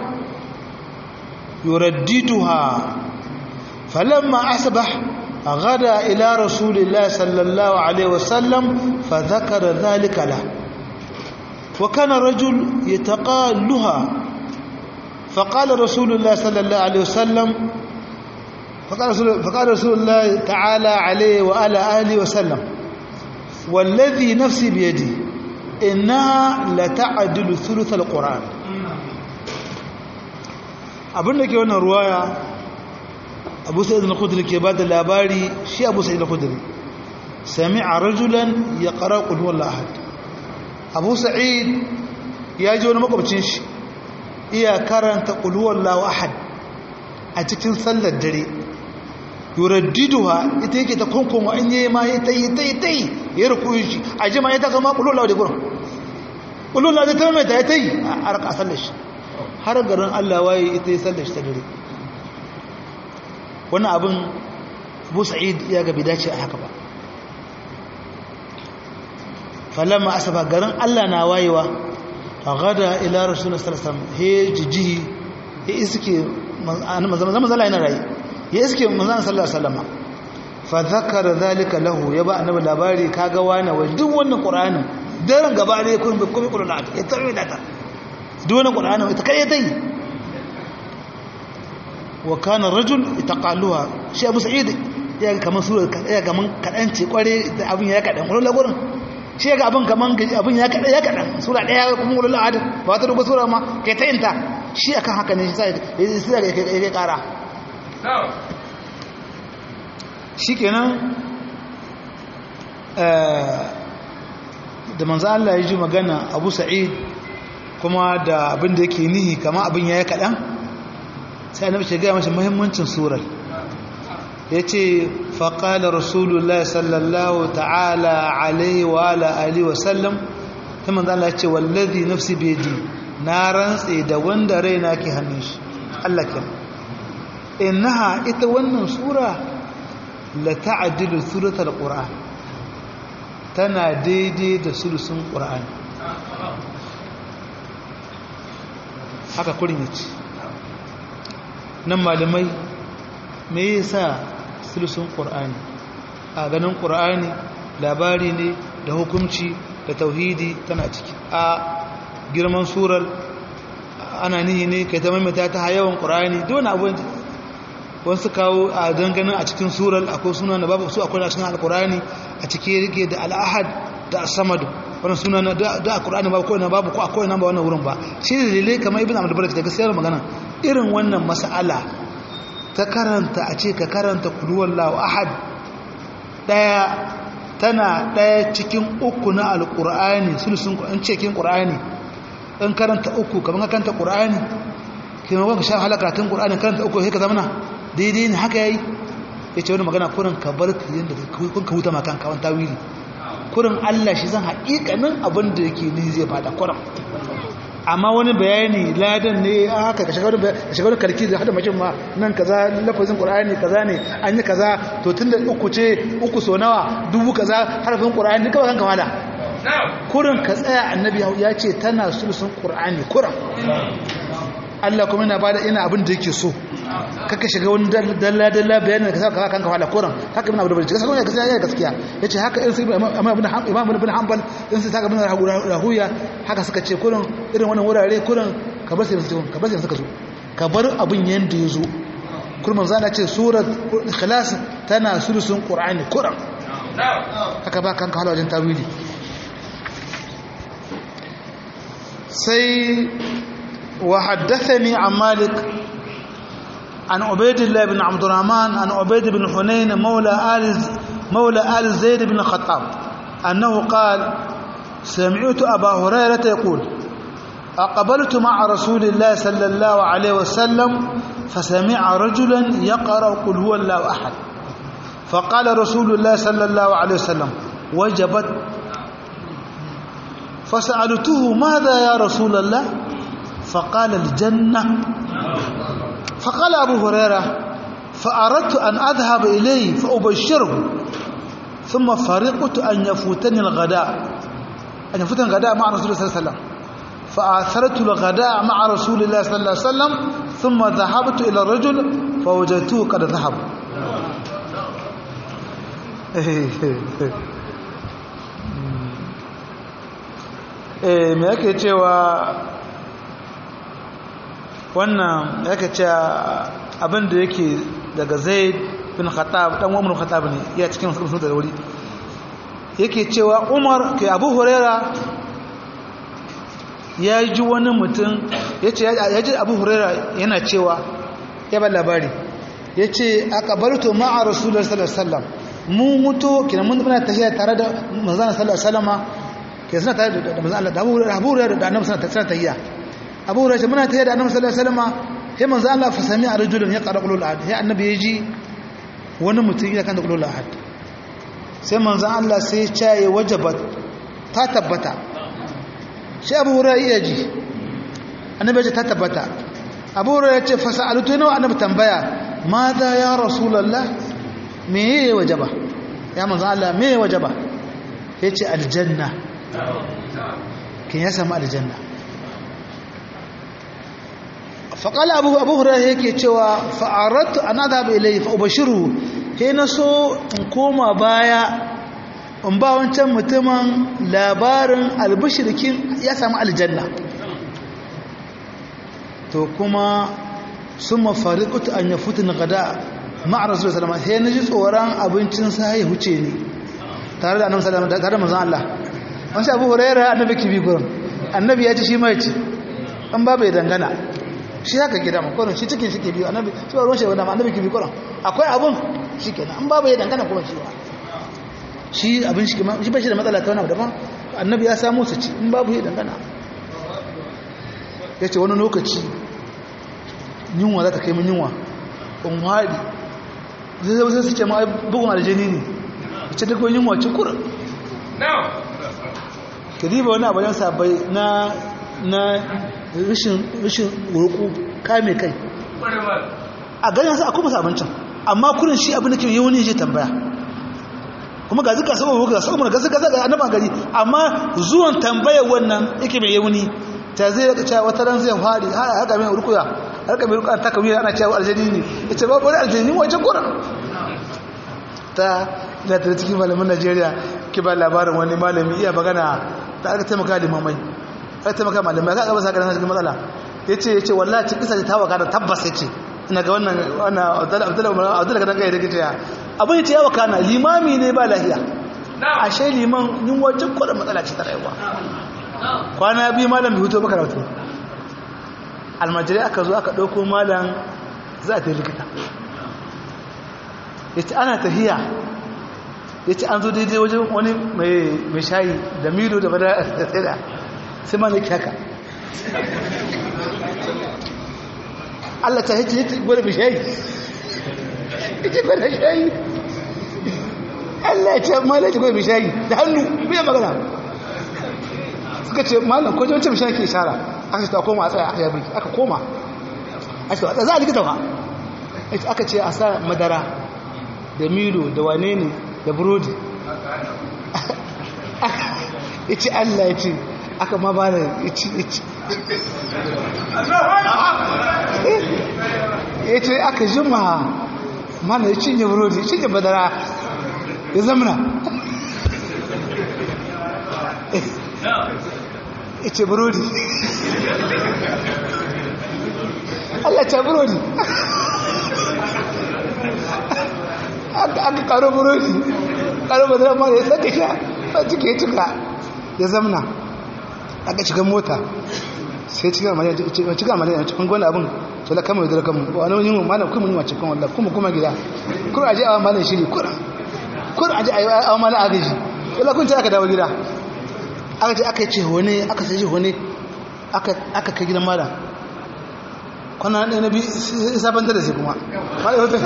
يرددها فلما اصبح غدا إلى رسول الله صلى الله عليه وسلم فذكر ذلك له وكان رجل يتقالها فقال رسول الله صلى الله عليه وسلم فقال رسول, فقال رسول الله تعالى عليه وعلى آله وسلم والذي نفسي بيدي إنها لتعدل ثلث القرآن abin da ke wannan ruwaya abu sa'id al-khudri ke bada labari shi abu sa'id al-khudri sami'a rajulan yaqra qul huwallahu ahad abu sa'id ya ji wani makwabcin shi iya karanta qul huwallahu ahad a cikin sallar dare yuraddiduha ita yake ta konkoma in yayi ma yayi tayi tayi tayi ya rukuyi shi a jima ya ta kama qul huwallahu da gurin qul huwallahu da ta mai tayi tayi a raka sallar shi har garin Allah waye ita yi sallar shi ta dare wannan abin abu sa'id ya ga dace a haka ba falamma asaba garin Allah na wayewa a gada ila rasulun salasan he jijihi ya iske zama zala yana rai ya iske manzana sallar salama fa zakara zalika lahu ya ba annabi labari kaga wani wa duk wannan qur'anin daren gaba ne kun bi kuma qur'ani ya tarwi da ta duk wannan qur'anin ita kai dai wa kana rajul itaqaluha shi abu sa'id ya ga kaman sura ya ga man kadan ce kware da abin ya kadan kullu lagurin shi ya ga abin kaman abin ya kadan ya kadan sura daya kuma kullu ahad ba ta duba sura ma kai ta inta shi akan haka ne sai ya kai kara shi kenan da manzo Allah ya ji magana Abu Sa'id kuma da abin da yake nihi kama abin yayi kadan sai annabi ya ga masa muhimmancin surar yace fa qala rasulullahi sallallahu ta'ala alaihi wa ala alihi wa sallam sai manzo Allah ya ce wallazi nafsi bi yadi na rantse da wanda raina ke hannun shi Allah ke innaha ita wannan sura la ta'dilu suratul qur'an tana daidai da sulusun qur'ani haka kurin yace nan malamai me yasa sulusun qur'ani a ganin qur'ani labari ne da hukunci da tauhidi tana ciki a girman surar ana nihi ne kai ta maimaita ta yawan ƙura'ani don abuwan wasu kawo a danganin a cikin surar akwai suna na babu su akwai a cikin alƙura'ani a ciki rike da al'ahad da asamadu wannan suna na da a ƙura'ani babu kawai na babu ko akwai nan ba wannan wurin ba shi da dalilai kamar ibn abdul barak da gaskiyar magana irin wannan mas'ala ta karanta a ce ka karanta kulhuwallahu ahad daya tana ɗaya cikin uku na alƙur'ani sulusun an cikin ƙur'ani in karanta uku kamar karanta ƙur'ani kima wanka sha halakatun ƙur'ani karanta uku sai ka zamana daidai ne haka yayi ya ce wani magana kurin ka bar ka yadda kun ka huta makan kawan tawili kurin allah shi zan haƙiƙanin abin da yake ni zai fada kurin amma wani bayani ladan ne a haka ka shigar karki da hada mashin ma nan kaza lafazin qur'ani kaza ne an yi kaza to tunda uku ce uku so nawa dubu kaza harafin qur'ani duka kan kamala kurin ka tsaya annabi ya ce tana sulusun qur'ani kurin Allah kuma yana bada ina abin da yake so kaka shiga wani dalla dalla bayanin da ka saka kanka wala kuran haka ibn abdul gaskiya kuma gaskiya ya gaskiya yace haka in sai imam ibn imam ibn hanbal in sai saka ibn rahuya haka suka ce kuran irin wannan wurare kuran ka bar sai su ka bar sai suka zo ka bar abin yanda ya zo kurman zana ce surat ikhlas tana sulusun qur'ani kuran haka ba kanka wala wajen tawili sai وحدثني عن مالك عن عبيد الله بن عبد الرحمن عن عبيد بن حنين مولى آل مولى آل زيد بن الخطاب أنه قال سمعت أبا هريرة يقول أقبلت مع رسول الله صلى الله عليه وسلم فسمع رجلا يقرأ قل هو الله أحد فقال رسول الله صلى الله عليه وسلم وجبت فسألته ماذا يا رسول الله فقال الجنة فقال أبو هريرة فأردت أن أذهب إليه فأبشره ثم فرقت أن يفوتني الغداء أن يفوتني الغداء مع رسول الله صلى الله عليه وسلم فآثرت الغداء مع رسول الله صلى الله عليه وسلم ثم ذهبت إلى الرجل فوجدته قد ذهب eh me yake cewa wannan yake cewa abin da yake daga zaid bin khattab dan umar khattab ne ya cikin sun da wuri yake cewa umar ke abu huraira ya ji wani mutum yace ya ji abu huraira yana cewa ya ba labari yace aqbaltu ma'a rasulullahi sallallahu alaihi wasallam mu mutu kina mun muna tafiya tare da manzon sallallahu alaihi wasallama ke suna tare da manzon Allah da abu huraira da annabi sallallahu alaihi wasallam abu hurairah muna tare da annabi sallallahu alaihi wasallam sai manzo Allah fa sami arjulun ya qara qulul ahad sai annabi ya ji wani mutum ya kan da qulul ahad sai manzo Allah sai ya ce wajabat ta tabbata sai abu hurairah ya ji annabi ya ce ta tabbata abu hurairah ya ce fa sa'altu nawa annabi tambaya madha ya rasulullah me ya wajaba ya manzo Allah me ya wajaba yace aljanna kin ya samu aljanna faƙala abu abu hurairu yake cewa fa'aratu an adhaba ilayhi fa ubashiru he na so in koma baya in ba wancan mutumin labarin albishirkin ya samu aljanna to kuma sun mafariƙutu an yafutu na gada ma'a rasu da salama sai na ji tsoron abincin sa ya huce ni tare da annabi salama tare da manzan Allah wancan abu hurairu annabi kibi gurin annabi ya ci shi mai ci an ba bai dangana shi haka gida ma kwanan shi cikin shi ke biyu annabi shi ba ruwan shi wanda annabi ke biyu kwanan akwai abun shi kenan an babu ya dangana kuma shi ba shi abin shi kima shi ba shi da matsala ta wani daban annabi ya samu su ci in babu ya dangana ya ce wani lokaci yunwa za ta kai min yunwa in haɗi zai zai zai su ce ma bugun aljani ne ya ce duk wani yunwa ci kura ka diba wani abu yan sabai na na rashin roƙo kame kai a ganin sa akwai masu abincin amma kurin shi abin da ke yi wani je tambaya kuma ga zika sabon ga sabon ga zika zaka annaba gari amma zuwan tambayar wannan yake mai yauni ta zai rika cewa wata ran zai fadi har haka mai rukuya har ka mai rukuya ta kawai ana cewa aljani ne yace ba wani aljani wace kurin ta da ta cikin malamin Najeriya ke ba labarin wani malami iya magana da aka taimaka limamai aka taimaka malamai aka gaba sakarar cikin matsala yace yace wallahi cikin kisa ta waka da tabbas yace ina ga wannan wannan Abdullahi Abdullahi gadan kai da kace abin yace ya waka na limami ne ba lafiya ashe liman yin wajen kwada matsala ce ta rayuwa kwana biyu malam bai huto ba karatu almajirai aka zo aka ɗauko malam za a ta likita yace ana tahiya ya ce an zo daidai wajen wani mai shayi da milo da bada da tsada sai ma na kyaka Allah ta hece hece gwada mai shayi ita gwada shayi Allah ya ce ma na gwada mai shayi da hannu biya magana suka ce malam ko wancan mai shayi ke shara aka ce ta koma a tsaya aka yabi aka koma a ce za a likita ba aka ce a sa madara da milo da wane ne da burodi ya ce Allah ya ce aka ma ba da ya ci ya ci ya ce aka jima mana ya cinye burodi ya cinye badara ya zamana ya ce burodi Allah ce burodi aka karo burodi karo badara ma ya saka sha a cike ya cika ya zamna aka shiga mota sai cikin amaliyar cikin amaliyar cikin gwanda abin to la kama yadda kama wani yin malam kuma yin wacce kan wallah kuma kuma gida kur aje a malam shiri kur kur aje a malam agaji wala kun ce aka dawo gida aka ce aka ce wani aka sai wani aka aka kai gidan malam kwana ɗaya na bi sabanta da sai kuma malam wata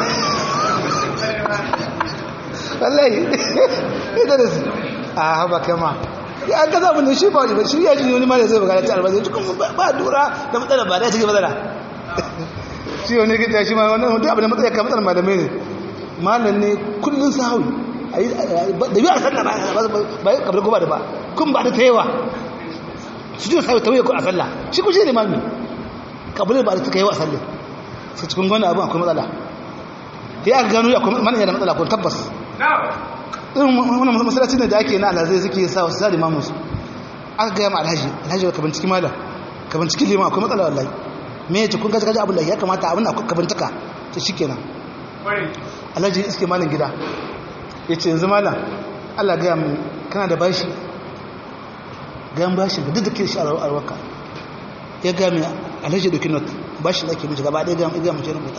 wallahi ita da su a haba kama ya an kaza mun shi ba shi ya ji wani mara zai bugara ta albazi cikin ba dura da matsala ba da cikin matsala shi wani gida shi ma wannan mutum abin da matsala ka matsala malamai ne malam ne kullun sahawi da biya sallah ba ya kabar goba da ba kun ba da ta yawa su ji sahawi tawaye ko a sallah shi ku shi ne mami kabar ba da ta yawa a sallah sai cikin gwani abin akwai matsala ya aka gano akwai mana yana matsala ko tabbas irin wannan masallaci ne da ake na alhazai suke sa wasu sa limamin su aka gaya ma alhaji alhaji ka binciki malam ka binciki liman akwai matsala wallahi me ya ce kun gaji gaji abin da ya kamata abin da ka bincika ta shi kenan alhaji iske malam gida ya ce yanzu malam allah gaya mu kana da bashi gayan bashi da duk da ke shi a arwaka ya gaya mai alhaji doki not bashi da ake mishi gaba ɗaya gaya mace rubuta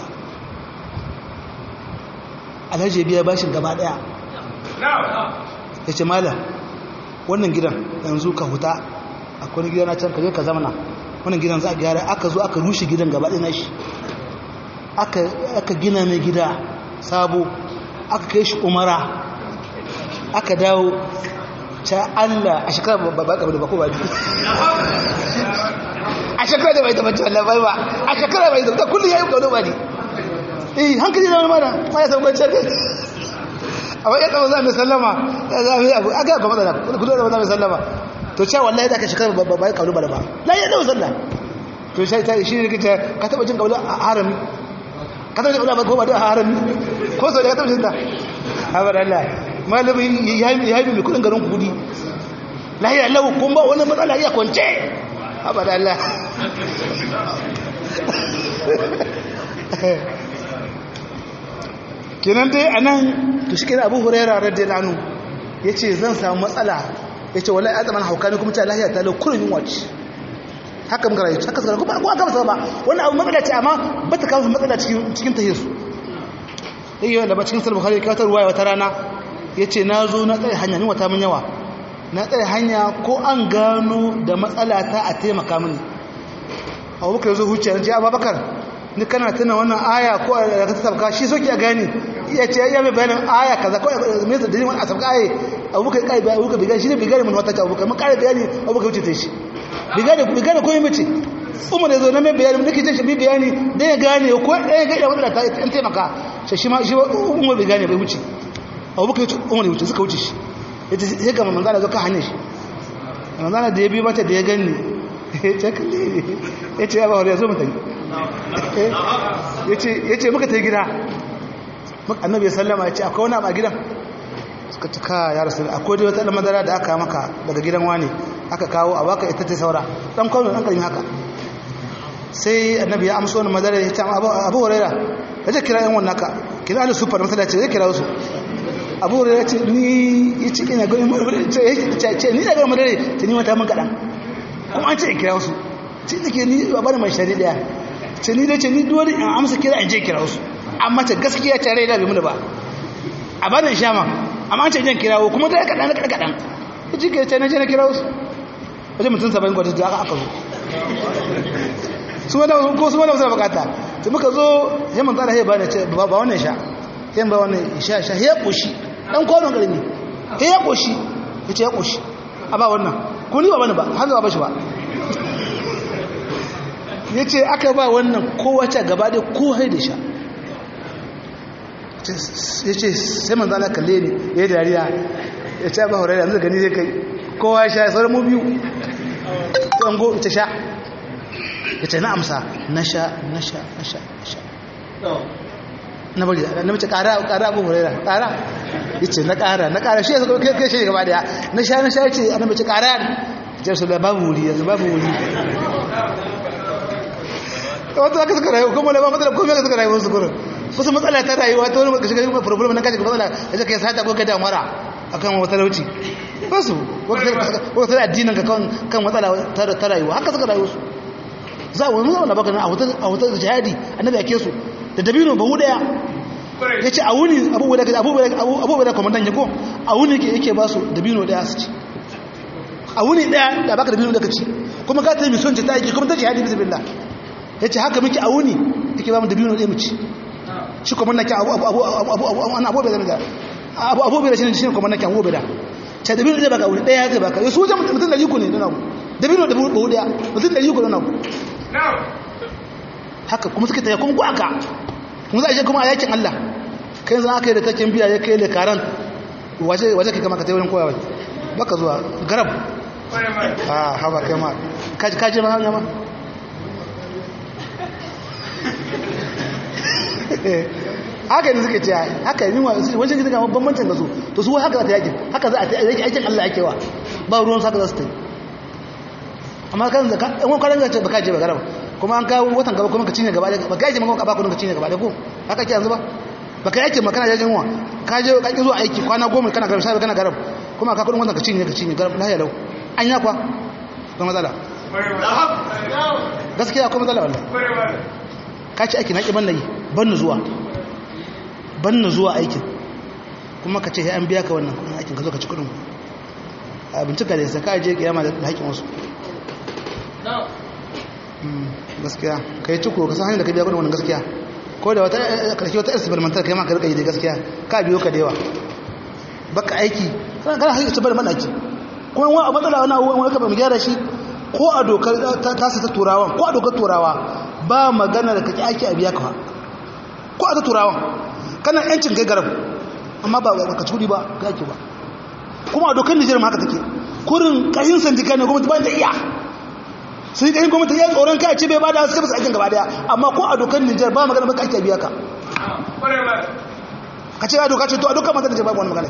alhaji biya bashin gaba ɗaya ya ce malam wannan gidan yanzu ka huta akwai gida na can ka je ka zamana wannan gidan za a gyara aka zo aka rushe gidan gaba ɗaya na shi aka gina mai gida sabo aka kai shi umara aka dawo ta Allah a shekara ba ba da bako ba biyu a shekara da bai tabbata Allah bai ba a shekara bai tabbata kullum ya yi kawo ba ne eh hankali da wani mana ma ya samu kwanciyar kai amma ya tsawon za mai sallama ya za mai abu aka ga matsala kudu da za mai sallama to cewa wallahi da ka shekara ba ba ya kawo ba da ba la ya dawo sallah to sai ta shi ne kace ka taba jin kawo a harami ka taba jin kawo ba da harami ko sau da ka taba jin ta habar Allah malamin ya yi mai kudin garin kudi lahiya lau kun ba wani matsala ya kwance habar Allah kenan dai a nan to shi kenan abu huraira radiyar anu ya ce zan samu matsala ya ce wala ya zama hauka ne kuma ta lahiya ta lau kurin yin wacce haka muka rayu haka suka kuma ko aka masa ba wannan abu matsala ce amma ba ta kawo matsala cikin cikin tahiyar su dai yawan da ba cikin sulhu bukhari ka ta ruwaya wata rana yace na zo na tsare hanya ni wata mun yawa na tsare hanya ko an gano da matsala ta a taimaka mini abubakar zo huce ji abubakar ni kana tuna wannan aya ko da ka sabka shi soki a gani iya ce ya mai bayanin aya kaza ko me da dalilin a sabka aye abubakar kai bai abubakar bai gani shi ne bai gani mun wata ta abubakar mun kare bayani abubakar wuce ta shi bai gani bai gani ko yi mace umar ya zo na mai bayani nake jin shi bai bayani dan ya gane ko ɗaya ga da ta an taimaka shi shi ma shi umar bai gane bai wuce abubakar umar ya wuce suka wuce shi yace sai ga manzala zo ka hanyar shi manzala da ya bi mata da ya gani ya kalli ya ce ya ba wani ya zo mutane ya ce muka ta yi gida annabi ya sallama ya ce akwai wani a gidan suka ci ka ya rasu akwai dai wata madara da aka maka daga gidan wani aka kawo a baka ita ta saura dan kwano dan karmi haka sai annabi ya amsa wani madara ya ce abu huraira ya ce kira yan wannan ka kira ali sufar masalaci ya kira wasu abu huraira ya ce ni ya ce ina gani madara ce ni da gani madara ta ni mata mun kaɗan kuma an ce in kira wasu ce da ke ni ba bada mai shari daya ce ni da ce ni dole in amsa kira in je kira wasu amma ta gaskiya tare da bai muna ba a bada in shama amma an ce jan kirawo kuma da kaɗan kaɗan kaɗan ya ci kira ce na je na kira wasu wajen mutum saba'in kwata da aka aka zo su wanda ko su wanda wasu bukata ta muka zo ya man tsara ya ba da ce ba wannan sha ya ba wannan sha sha ya koshi dan kwanon ƙarni ya koshi ya ce ya koshi a ba wannan ko ni ba bane ba har ba bashi ba ya ce aka ba wannan kowace gaba da ko haida sha ya ce sai manzo Allah kalle ni ya yi dariya ya ce ba horai yanzu gani zai kai kowa ya sha sauran mu biyu tsango ita sha ya ce na amsa na sha na sha na sha na sha na bari na mace kara kara abu huraira kara ya ce na kara na kara shi ya zaka kai shi gaba daya na sha na sha ya ce ana mace kara jar su da babu wuri yanzu babu wuri wata aka suka rayu kuma da ba matsala kuma suka rayu su kurin kusa matsala ta rayuwa ta wani ka shiga problem na kashi matsala da zaka yi sata ko kai damara akan wata lauci ba su wata addinin ka kan matsala ta rayuwa haka suka rayu su za a wani zama baka a wata jihadi annabi ake su da dabino ba hu daya ya ce a wuni abubuwa da kwamandan yago a wuni yake ba su dabino daya su ci a wuni daya da baka dabino da ka ci kuma ka ta yi mison ta yake kuma ta jihadi bisa billah ya ce haka muke a wuni yake ba mu dabino daya mu ci shi kwamandan kyan abubuwa da abubuwa da shi ne shi kwamandan kyan abubuwa da ce dabino daya baka wuni daya zai baka yasu wajen mutum da riko ne don abu dabino da bahu daya mutum da riko don abu haka kuma suka taya kuma ku aka kuma za a je kuma a yakin Allah kai zan aka yi da takin biya ya kai lekaran waje kai kama ka taiwarin koyawa baka zuwa garab a haba kai ma kaji ma hanya ma haka ne suka ce haka yi wajen gida kama bambancin da su to su haka za ta yakin haka za a ta yakin aikin Allah ake wa ba ruwan su haka za su ta yi amma kan zaka in wani kwanan zai baka je ba garaba kuma an kawo watan gaba kuma ka cinye gaba da baka yake maka ba kudin ka cinye gaba da ko haka ke yanzu ba baka yake maka kana jajin wa ka je ka zo aiki kwana goma kana garaba sai kana garaba kuma ka kudin watan ka cinye ka cinye garaba lahiya lau an yakwa ba matsala gaskiya akwai matsala wallahi ka ci aiki na ki ban nayi ban na zuwa ban na zuwa aikin kuma ka ce sai an biya ka wannan kudin aikin ka zo ka ci kudin a bincika da saka je kiyama da haƙin wasu gaskiya ka yi ciko ka san hanyar da ka biya kudin wannan gaskiya ko da wata karshe wata experimental kai ma ka rika yi da gaskiya ka biyo ka da yawa baka aiki kana kana haƙi bar madaki kuma wani matsala wani abubuwan wani kafa mu gyara shi ko a dokar ta sa ta turawan ko a dokar turawa ba magana da kake aiki a biya ka ko a ta turawan kana yancin kai garab amma ba ka turi ba ka ake ba kuma a dokar Nijar ma haka take kurin kayin sandika ne gwamnati ba ta iya sai kayin gwamnati ya tsoron kai ce bai ba da suka fasa aikin gaba daya amma ko a dokar Nijar ba magana baka ake biya ka ka ce a doka ce to a dokar mata da ce babu wani magana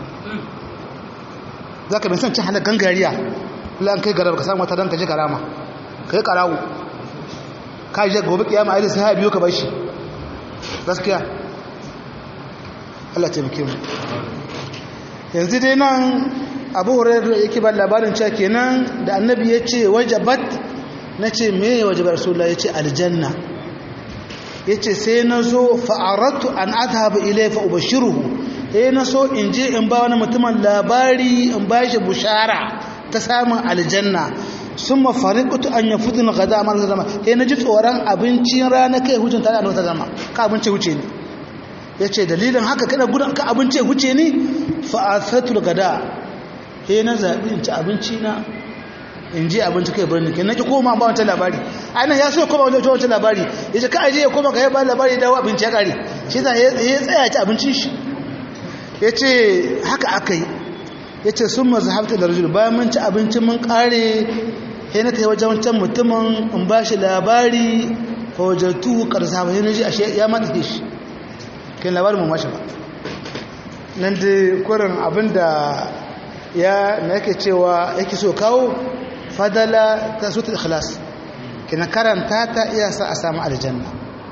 za ka bai san cin hana gangariya lan kai garaba ka samu wata don ka ji karama ka yi karawo ka yi gobe kiyama a yi sai ha biyo ka bashi gaskiya Allah taimake mu yanzu dai nan abu hurairu yake ba labarin cewa kenan da annabi ya ce wajabat na ce me ya waje rasulullah ya ce aljanna ya ce sai na zo fa'aratu an adhaba ilai fa ubashiruhu sai na so in je in ba wani mutumin labari in ba shi bushara ta samun aljanna sun mafarikutu an yi fitin gada a marasa zama sai na ji tsoron abincin rana kai hujin tare da wata zama ka abinci huce ne ya ce dalilin haka kada gudun ka abinci huce ne fa'asatul gada sai na zaɓi in ci abinci na in ji abinci kai birni ke nake koma ba wancan labari ainihin ya so ya koma wancan wancan labari ya ce ka aje ya koma ka yi ba labari ya dawo abinci ya kare shi za ya tsaya ci abincin shi ya ce haka aka yi ya ce sun mazu hafta da rajul bayan mun ci abinci mun kare ya na ta yi wajen wancan mutumin in ba shi labari fa wajattu karsa ba yana ji a ya mata shi kai labarin mu mashi ba nan da kurin abin da ya na yake cewa yake so kawo fadala ta sutu ikhlas kina karanta ta iya sa a samu aljanna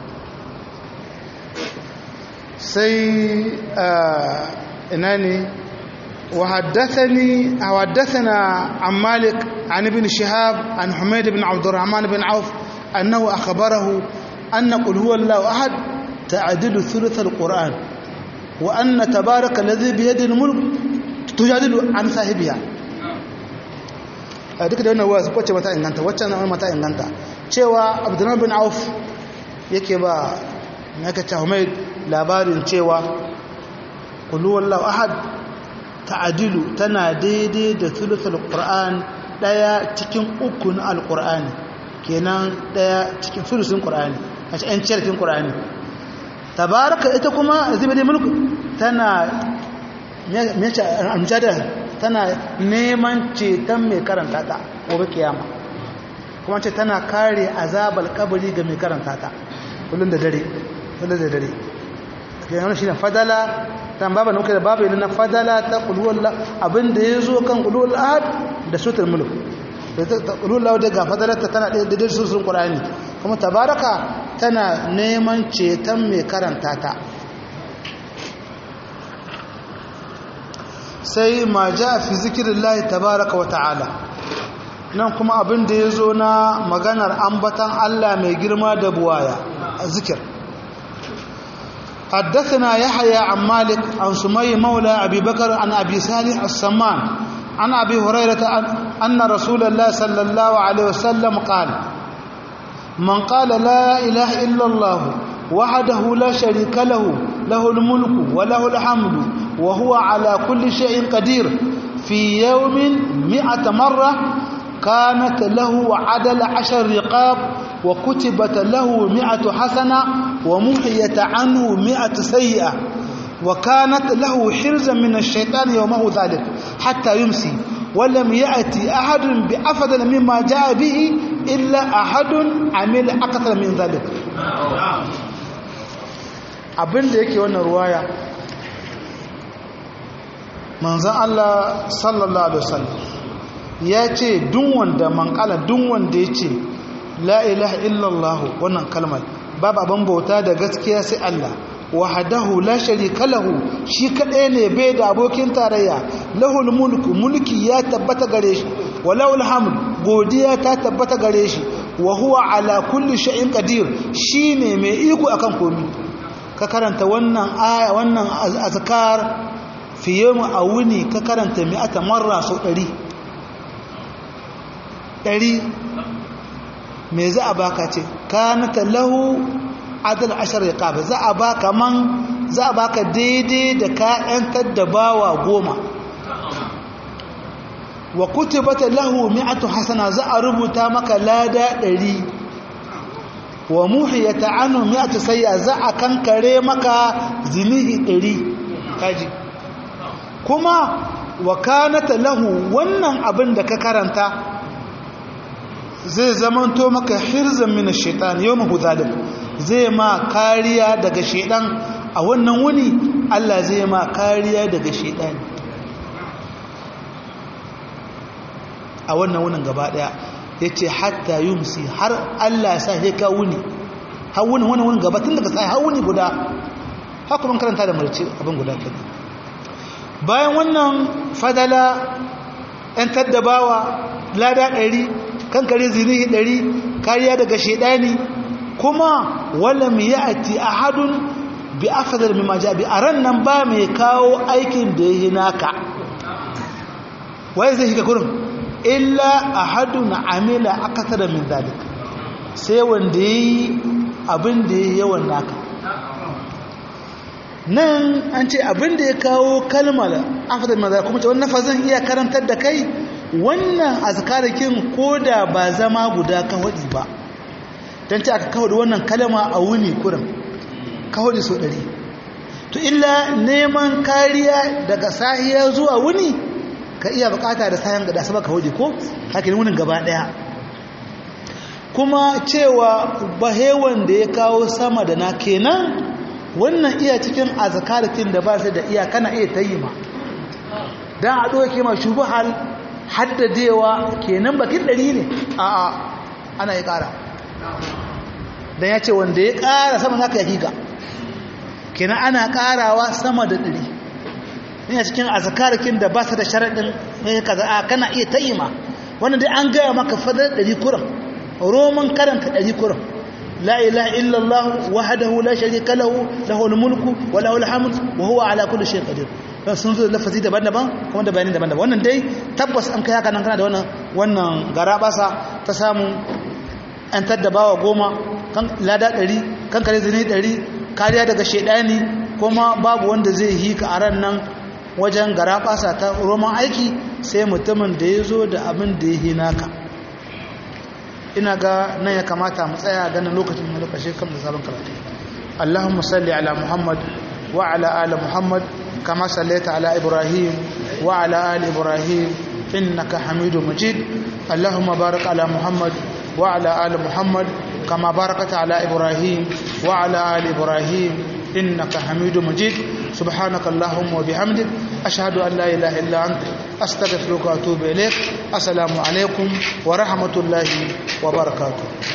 sai ina ne وحدثني حدثنا عن مالك عن ابن شهاب عن حميد بن عبد الرحمن بن عوف أنه أخبره أن قل هو الله أحد تعدل ثلث القرآن وأن تبارك الذي بيده الملك تجادل عن صاحبها duk da wannan wasu wacce mata inganta wacce na mata inganta cewa abdurrahman bin auf yake ba naka ta mai labarin cewa kullu wallahu ahad ta'adilu tana daidai da thuluthul qur'an daya cikin uku na alqur'ani kenan daya cikin thuluthun qur'ani a cikin cikin qur'ani tabaraka ita kuma zibadi mulku tana me ce amjada tana neman ceton mai karanta ta gobe kiyama kuma ce tana kare azabal kabari ga mai karanta ta kullun da dare kullun da dare kenan shi ne fadala tan baba nuka da babu na fadala ta qulul abinda yazo kan qulul ahad da sutul mulk da ta qulul da ga fadala ta tana da da sutul qur'ani kuma tabaraka tana neman ceton mai karanta ta sai ma ja fi zikirillahi tabaraka wa ta'ala nan kuma abin da ya zo na maganar ambatan Allah mai girma da buwaya a zikir حدثنا يحيى عن مالك عن سمي مولى أبي بكر عن أبي صالح السمان عن أبي هريرة أن رسول الله صلى الله عليه وسلم قال من قال لا إله إلا الله وحده لا شريك له له الملك وله الحمد وهو على كل شيء قدير في يوم مئة مرة كانت له عدل عشر رقاب وكتبت له مئة حسنة ومحيت عنه مئة سيئة وكانت له حرزا من الشيطان يومه ذلك حتى يمسي ولم يأتي أحد بأفضل مما جاء به إلا أحد عمل أكثر من ذلك abin da yake wannan ruwaya manzan Allah sallallahu alaihi wasallam ya ce duk wanda man kala duk wanda ya ce la ilaha illallah wannan kalmar babu abin bauta da gaskiya sai Allah wahdahu la sharika lahu shi kadai ne bai da abokin tarayya lahul mulku mulki ya tabbata gare shi walahul hamd godiya ta tabbata gare shi wa huwa ala kulli shay'in qadir shine mai iko akan komai ka karanta wannan aya wannan azkar fi yawm awuni ka karanta mi'ata marra sau 100 100 me za a baka ce kanata lahu adal ashar riqab za a baka man za a baka daidai da ka yantar da bawa goma wa kutibata lahu mi'atu hasana za a rubuta maka lada ɗari wa muhiyata anhu mi'atu sayya za a kankare maka zinihi ɗari kaji kuma wa kanata lahu wannan abin da ka karanta zai zamanto maka hirzan min ash-shaytan yawma zalim zai ma kariya daga shaytan a wannan wuni Allah zai ma kariya daga shaytan a wannan wunin gaba daya yace hatta yumsi har Allah sa sai ka wuni har wuni wannan wunin gaba tun daga sai har wuni guda haka mun karanta da marci abin guda kenan bayan wannan fadala ɗan taddabawa lada ɗari kankare zinihi ɗari kariya daga shaidani kuma walam ya'ti ahadun bi afdal mimma ja bi aran nan ba mai kawo aikin da yayi naka waye zai shiga kurin illa ahadun amila akthara min zalik sai wanda yayi abin da yayi yawan naka nan an ce abin da ya kawo kalmar afdal mimma zalik kuma ce wannan fazan iya karantar da kai wannan azkarakin koda ba zama guda ka wadi ba dan ce aka kawo wannan kalma a wuni kurin kawo so ɗari to illa neman kariya daga sahiya zuwa wuni ka iya bukata da sayan ga dasa baka waje ko hakin wunin gaba ɗaya kuma cewa bahewan da ya kawo sama da na kenan wannan iya cikin azkaratin da ba su da iya kana iya tayi ma dan a doke ma shubhal haddadewa kenan bakin ɗari ne a'a ana yi ƙara dan ya ce wanda ya ƙara sama zaka yaki ga kenan ana karawa sama da ɗari ina cikin azkarakin da ba su da sharaɗin mai kaza a kana iya ta'ima wannan dai an gaya maka fadar ɗari kuran roman karanta ɗari kuran la ilaha illallah wahdahu la sharika lahu lahul mulku wa lahul hamd wa huwa ala kulli shay'in qadir dan sun zo lafazi daban-daban kuma da bayani daban-daban wannan dai tabbas an kai haka nan kana da wannan wannan garabasa ta samu an taddabawa goma kan lada ɗari kan kare zini ɗari kariya daga shaidani kuma babu wanda zai yi ka a ran nan wajen garaɓasa ta roman aiki sai mutumin da ya zo da abin da ya yi naka ina ga nan ya kamata mu tsaya ganin lokacin mu lokaci kan da sabon karatu Allahumma salli ala Muhammad wa ala ali Muhammad kama sallaita ala Ibrahim wa ala ali Ibrahim innaka Hamidum Majid Allahumma barik ala Muhammad wa ala ali Muhammad كما باركت على إبراهيم وعلى آل إبراهيم إنك حميد مجيد سبحانك اللهم وبحمدك أشهد أن لا إله إلا أنت أستغفرك وأتوب إليك السلام عليكم ورحمة الله وبركاته